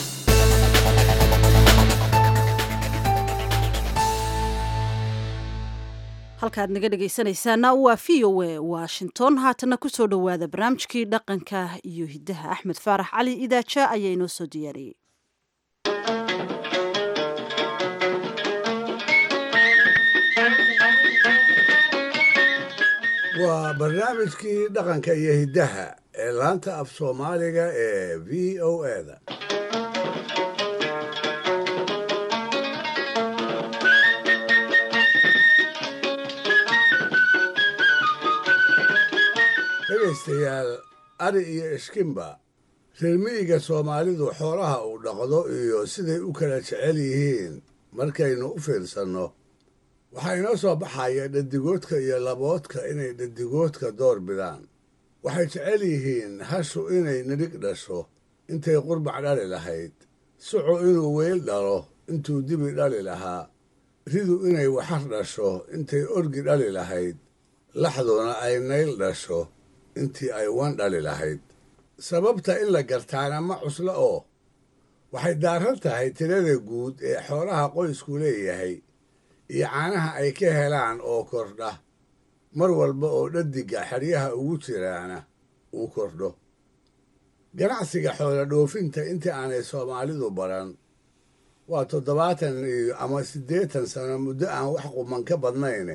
halkaad naga dhegaysanaysaana waa v o a washington haatana kusoo dhowaada barnaamijkii dhaqanka iyo hiddaha axmed faarax cali idaaja ayaa inoo soo diyaariyey waa barnaamijkii dhaqanka iyo hiddaha ee laanta af soomaaliga ee v o eda dhegaystayaal ari iyo ishkimba reer miyiga soomaalidu xoolaha uu dhaqdo iyo siday u kala jecel yihiin markaynu u fiirsanno waxaa inoo soo baxaya dhadigoodka iyo laboodka inay dhadigoodka door bidaan waxay jecel yihiin hashu inay nidhig dhasho intay qurbac dhali lahayd sucu inuu weyl dhalo intuu dibi dhali lahaa ridu inay waxar dhasho intay orgi dhali lahayd laxduna ay nayl dhasho intii ay wan dhali lahayd sababta in la gartaana ma cuslo oo waxay daaran tahay tirada guud ee xoolaha qoysku leeyahay iyo caanaha ay ka helaan oo kordha mar walba oo dhadiga xeryaha ugu jiraana uu kordho ganacsiga xoola dhoofinta intii aanay soomaalidu baran waa toddobaatan iyo ama siddeetan sano muddo aan wax quman ka badnayne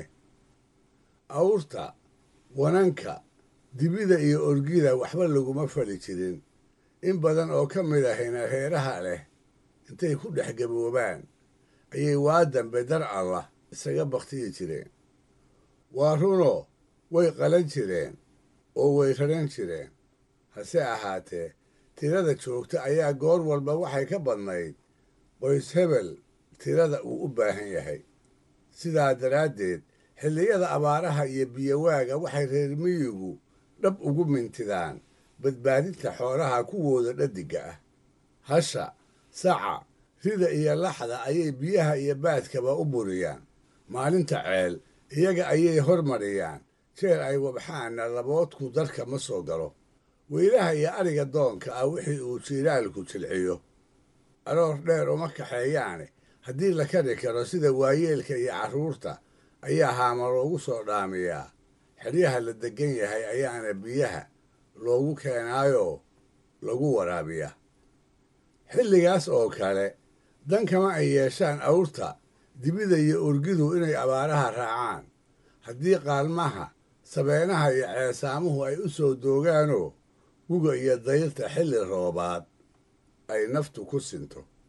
awrta wananka dibida iyo orgida waxba laguma fali jirin in badan oo ka mid ahayna reeraha leh intay ku dhex gaboobaan ayay waa dambe dar allah isaga bakhtiyi jireen waa runoo way qalan jireen oo way raran jireen hase ahaatee tirada joogta ayaa goor walba waxay ka badnayd qoys hebel tirada uu u baahan yahay sidaa daraaddeed xilliyada abaaraha iyo biyowaaga waxay reer miyigu dhab ugu mintidaan badbaadinta xoolaha kuwooda dhadiga ah hasha saca rida iyo laxda ayay biyaha iyo baadkaba u buriyaan maalinta ceel iyaga ayay hormariyaan jeer ay wabxaanna laboodku darka ma soo galo weylaha iyo ariga doonka ah wixii uu jiilaalku jilciyo aroor dheer uma kaxeeyaane haddii la kari karo sida waayeelka iyo carruurta ayaa haama loogu soo dhaamiyaa xeryaha la deggan yahay ayaana biyaha loogu keenaayoo lagu waraabiyaa xilligaas oo kale dan kama ay yeeshaan awrta dibida iyo urgidu inay abaaraha raacaan haddii qaalmaha sabeenaha iyo ceesaamuhu ay u soo doogaanoo guga iyo dayrta xilli roobaad ay naftu ku sinto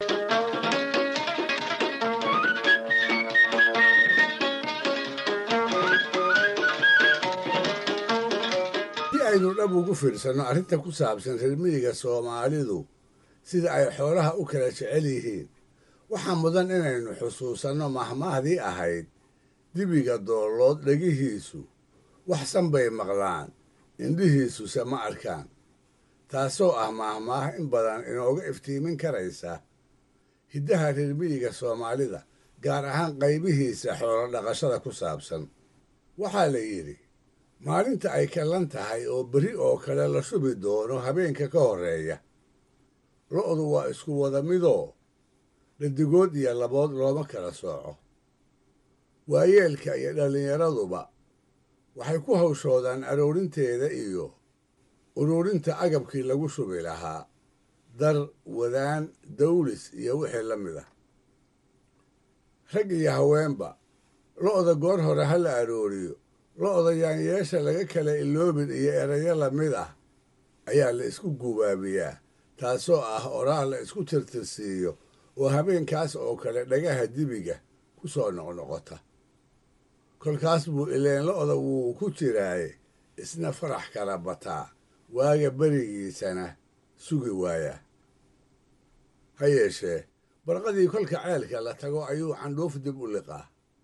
aynu dhab ugu fiirsanno arrinta ku saabsan reer miyiga soomaalidu sida ay xoolaha u kala jecel yihiin waxaa mudan inaynu xusuusanno mahmaahdii ahayd dibiga doollood dhegihiisu waxsan bay maqlaan indhihiisuse ma arkaan taasoo ah mahmaah in badan inooga iftiimin karaysa hiddaha reer miyiga soomaalida gaar ahaan qaybihiisa xoolo dhaqashada ku saabsan waxaa la yidhi maalinta ay kallan tahay oo beri oo kale la shubi doono habeenka ka horreeya lo'du waa isku wada midoo dhadigood iyo labood looma kala sooco waayeelka iyo dhallinyaraduba waxay ku hawshoodaan aroorinteeda iyo uruurinta agabkii lagu shubi lahaa dar wadaan dawlis iyo wixii la mid ah rag iyo haweenba lo'da goor hore ha la arooriyo lo'da yaanyeesha laga kala iloobin iyo erayo lamid ah ayaa la isku gubaabiyaa taasoo ah oraah la isku tirtirsiiyo oo habeenkaas oo kale dhagaha dibiga ku soo noqnoqota kolkaas buu ileen lo'da wuu ku jiraaye isna farax kala bataa waaga berigiisana sugi waayaa ha yeeshee barqadii kolka ceelka la tago ayuu candhuuf dib u liqaa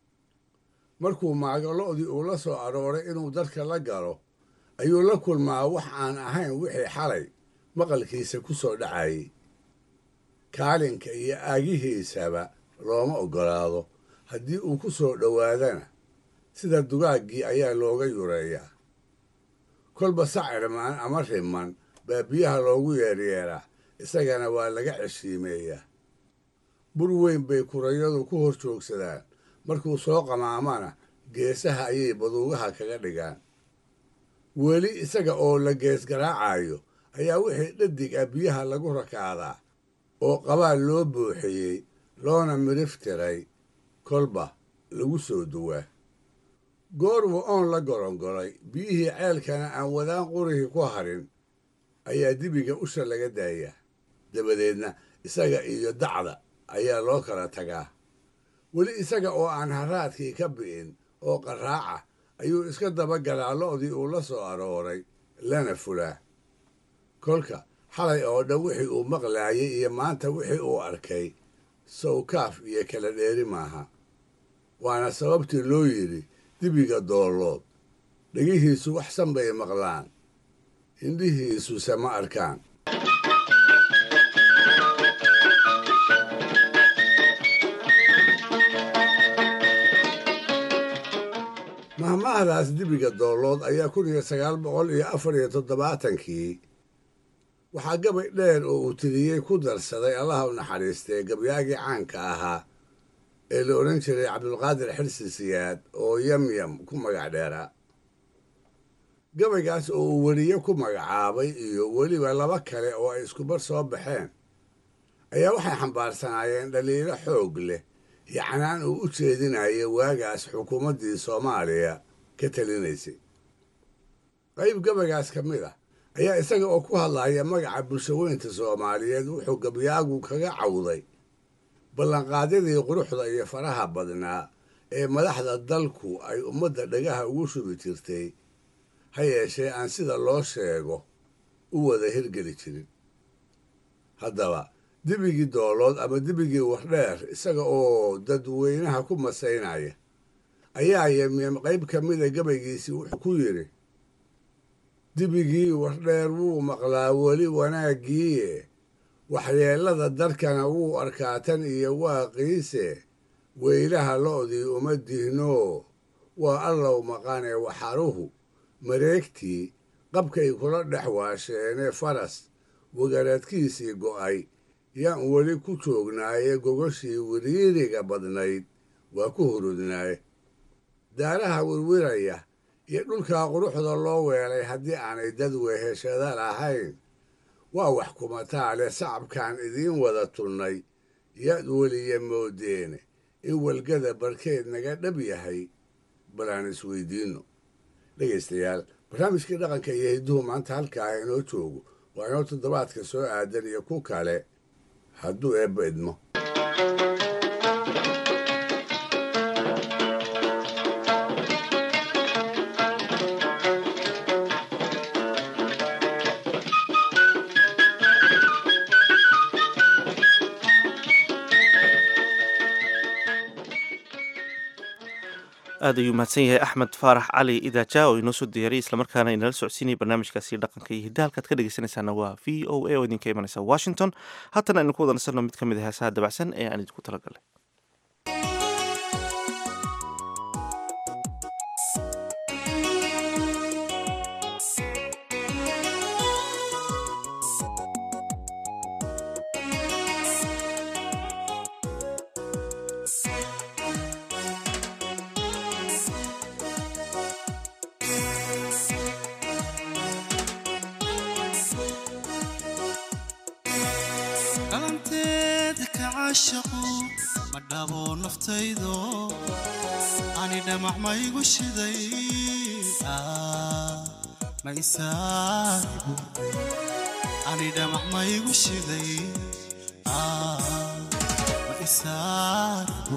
markuu maago lo'dii uu la soo arooray inuu dadka la galo ayuu la kulmaa wax aan ahayn wixii xalay maqalkiisa ku soo dhacayay kaalinka iyo aagihiisaba looma oggolaado haddii uu ku soo dhowaadana sida dugaaggii ayaa looga yureeyaa kolba sacirmaan ama riman baa biyaha loogu yeeryeeraa isagana waa laga ceshiimeeyaa bur weyn bay kurayadu ku hor joogsadaan markuu soo qamaamana geesaha ayay baduugaha kaga dhigaan weli isaga oo la gees garaacayo ayaa wixii dhadig ah biyaha lagu rakaadaa oo qabaal loo buuxiyey loona midhif tiray kolba lagu soo duwaa goorwu oon la gorongolay biyihii ceelkana aan wadaan qurihii ku harin ayaa dibiga usha laga daayaa dabadeedna isaga iyo dacda ayaa loo kala tagaa weli isaga oo aan haraadkii ka bi'in oo qaraaca ayuu iska dabagalaa lo'dii uu la soo arooray lana fulaa kolka xalay oo dhan wixii uu maqlaayay iyo maanta wixii uu arkay sawkaaf iyo kala dheeri maaha waana sababtii loo yidhi dibiga doollood dhegihiisu waxsan bay maqlaan indhihiisuse ma arkaan mahmahdaas dibiga doollood ayaa kun iyo sagaal boqol iyo afar iyo toddobaatankii waxaa gabay dheer oo uu tiriyey ku darsaday allaha u naxariistee gabyaagii caanka ahaa ee la odhan jiray cabdulqaadir xirsi siyaad oo yamyam ku magac dheeraa gabaygaas oo uu weriye ku magacaabay iyo weliba laba kale oo ay iskubar soo baxeen ayaa waxay xambaarsanaayeen dhaliilo xoog leh yacnaan uu u jeedinayo waagaas xukuumaddii soomaaliya ka talinaysay qayb gabaygaas ka mid ah ayaa isaga oo ku hadlaya magaca bulshaweynta soomaaliyeed wuxuu gabyaagu kaga cawday ballanqaadyadii quruxda iyo faraha badnaa ee madaxda dalku ay ummadda dhagaha ugu shubi jirtay ha yeeshee aan sida loo sheego u wada hirgeli jirin haddaba dibigii doolood ama dibigii wardheer isaga oo dadweynaha ku masaynaya ayaa yemyem qayb ka mida gabaygiisii wuxuu ku yidhi dibigii wardheer wuu maqlaa weli wanaaggiiye waxyeellada darkana wuu arkaa tan iyo waaqiise weylaha lo'dii uma dihnoo waa allow maqanee waxaruhu mareegtii qabkay kula dhex waasheenee faras wagaradkiisii go'ay yaan weli ku joognaaye gogoshii wiriiriga badnayd waa ku hurudnaaye daaraha wirwiraya iyo dhulkaa quruxda loo weelay haddii aanay dad weeheshada lahayn waa wax kumataa leh sacabkaan idiin wada tunnay yaad weliya moodeene in walgada barkeed naga dhab yahay bal aan isweydiinno dhegaystayaal barnaamijkii dhaqanka iyo hidduhu maanta halkaa inoo joogo waa inoo toddobaadka soo aadan iyo ku kale hadduu eebba idmo aad ayuu mahadsan yahay axmed faarax cali idaaja oo inoo soo diyaariyay islamarkaana inala socodsiinaya barnaamijkaasi dhaqanka iyo hidda halkaad ka dhegeysanaysaana waa v o a oo idinka imanaysa washington haatana aynu ku wada nasanno mid ka mid a heesaha dabacsan ee aan idinku talagalay dhalanteeda ka caashaqu ma dhabo naftaydo ani dhamac maygu shiday Ah, ma isaaribu ani dhamac maygu shiday Ah, ma isaaribu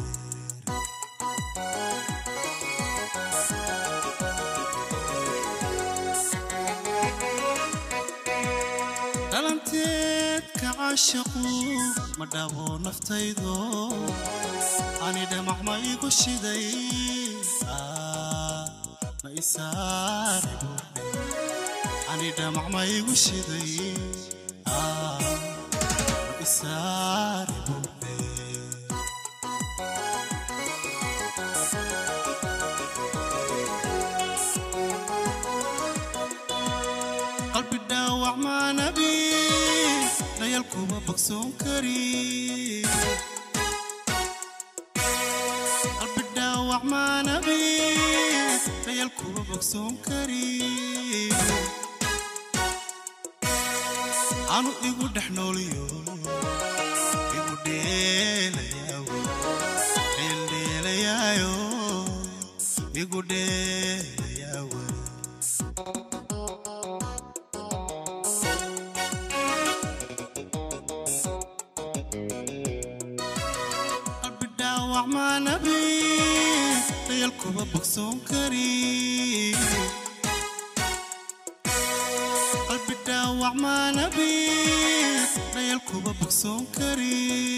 dhalanteed ka caashaqu ma dhabo naftaydo ani dhamac ma igu shiday Ah, ma isaaribu ani dhamac ma igu shiday Ah, ma isaaribu qalbi dhaawac maanabi dayal kuma bogsoon kari qalbi dhaawac maanabi dayal kuma bogsoon kari anu igu dhex nooliyo igu dheelayaawo dheeldheelayaayo igu dheelayaawo qalbi dhaawac maanabi dayal kuma bogsoon kari qalbi dhaawac maanabi dayal kuma bogsoon kari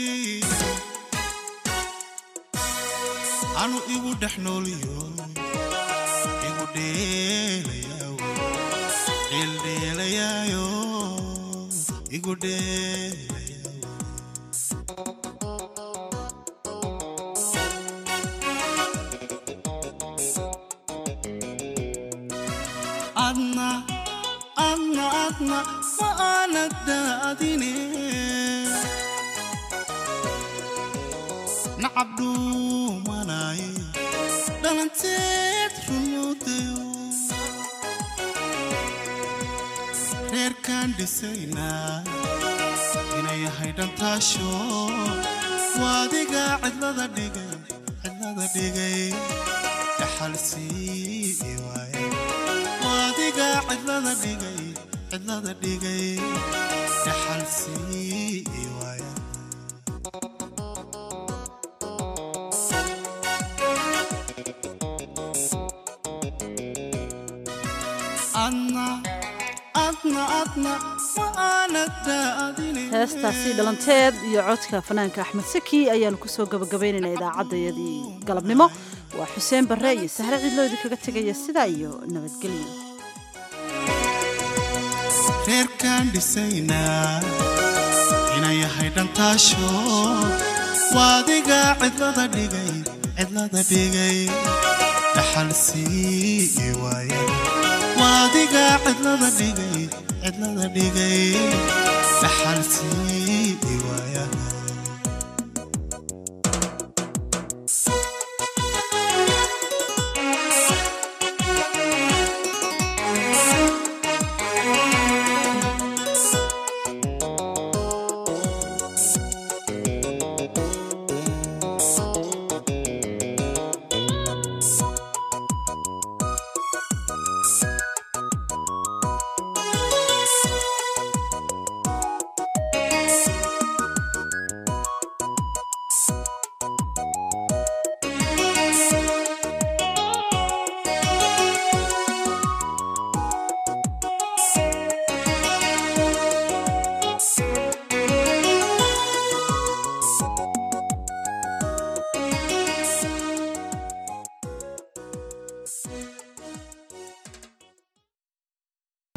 anu igu dhex nooliyo igu dheelayaawo dheeldheelayaayo igu dheelayaawo adna adna adna ma aanad daadine nacab dhuumanaye dhalanteed rumuudayo reerkaan dhisaynaa inay yahay dhantaasho waadiga cidlada dhigay cidlada dhigay dhaxal sii waaye waadiga cidlada dhigay cidlada dhigay dhaxal sii waaye adna adna adna ma aanad daadine heestaasi dhalanteed iyo codka fanaanka axmed saki ayaanu kusoo gabagabaynaynaa idaacaddayadii galabnimo waa xuseen barre iyo sahre cidloodi kaga tegaya sidaa iyo nabadgelyo reerkaan dhisaynaa inay yahay dhantaasho waadiga cidlada dhigay cidlada dhigay dhaxal sii waaye waadiga cidlada dhigay cidlada dhigay dhaxal sii waaya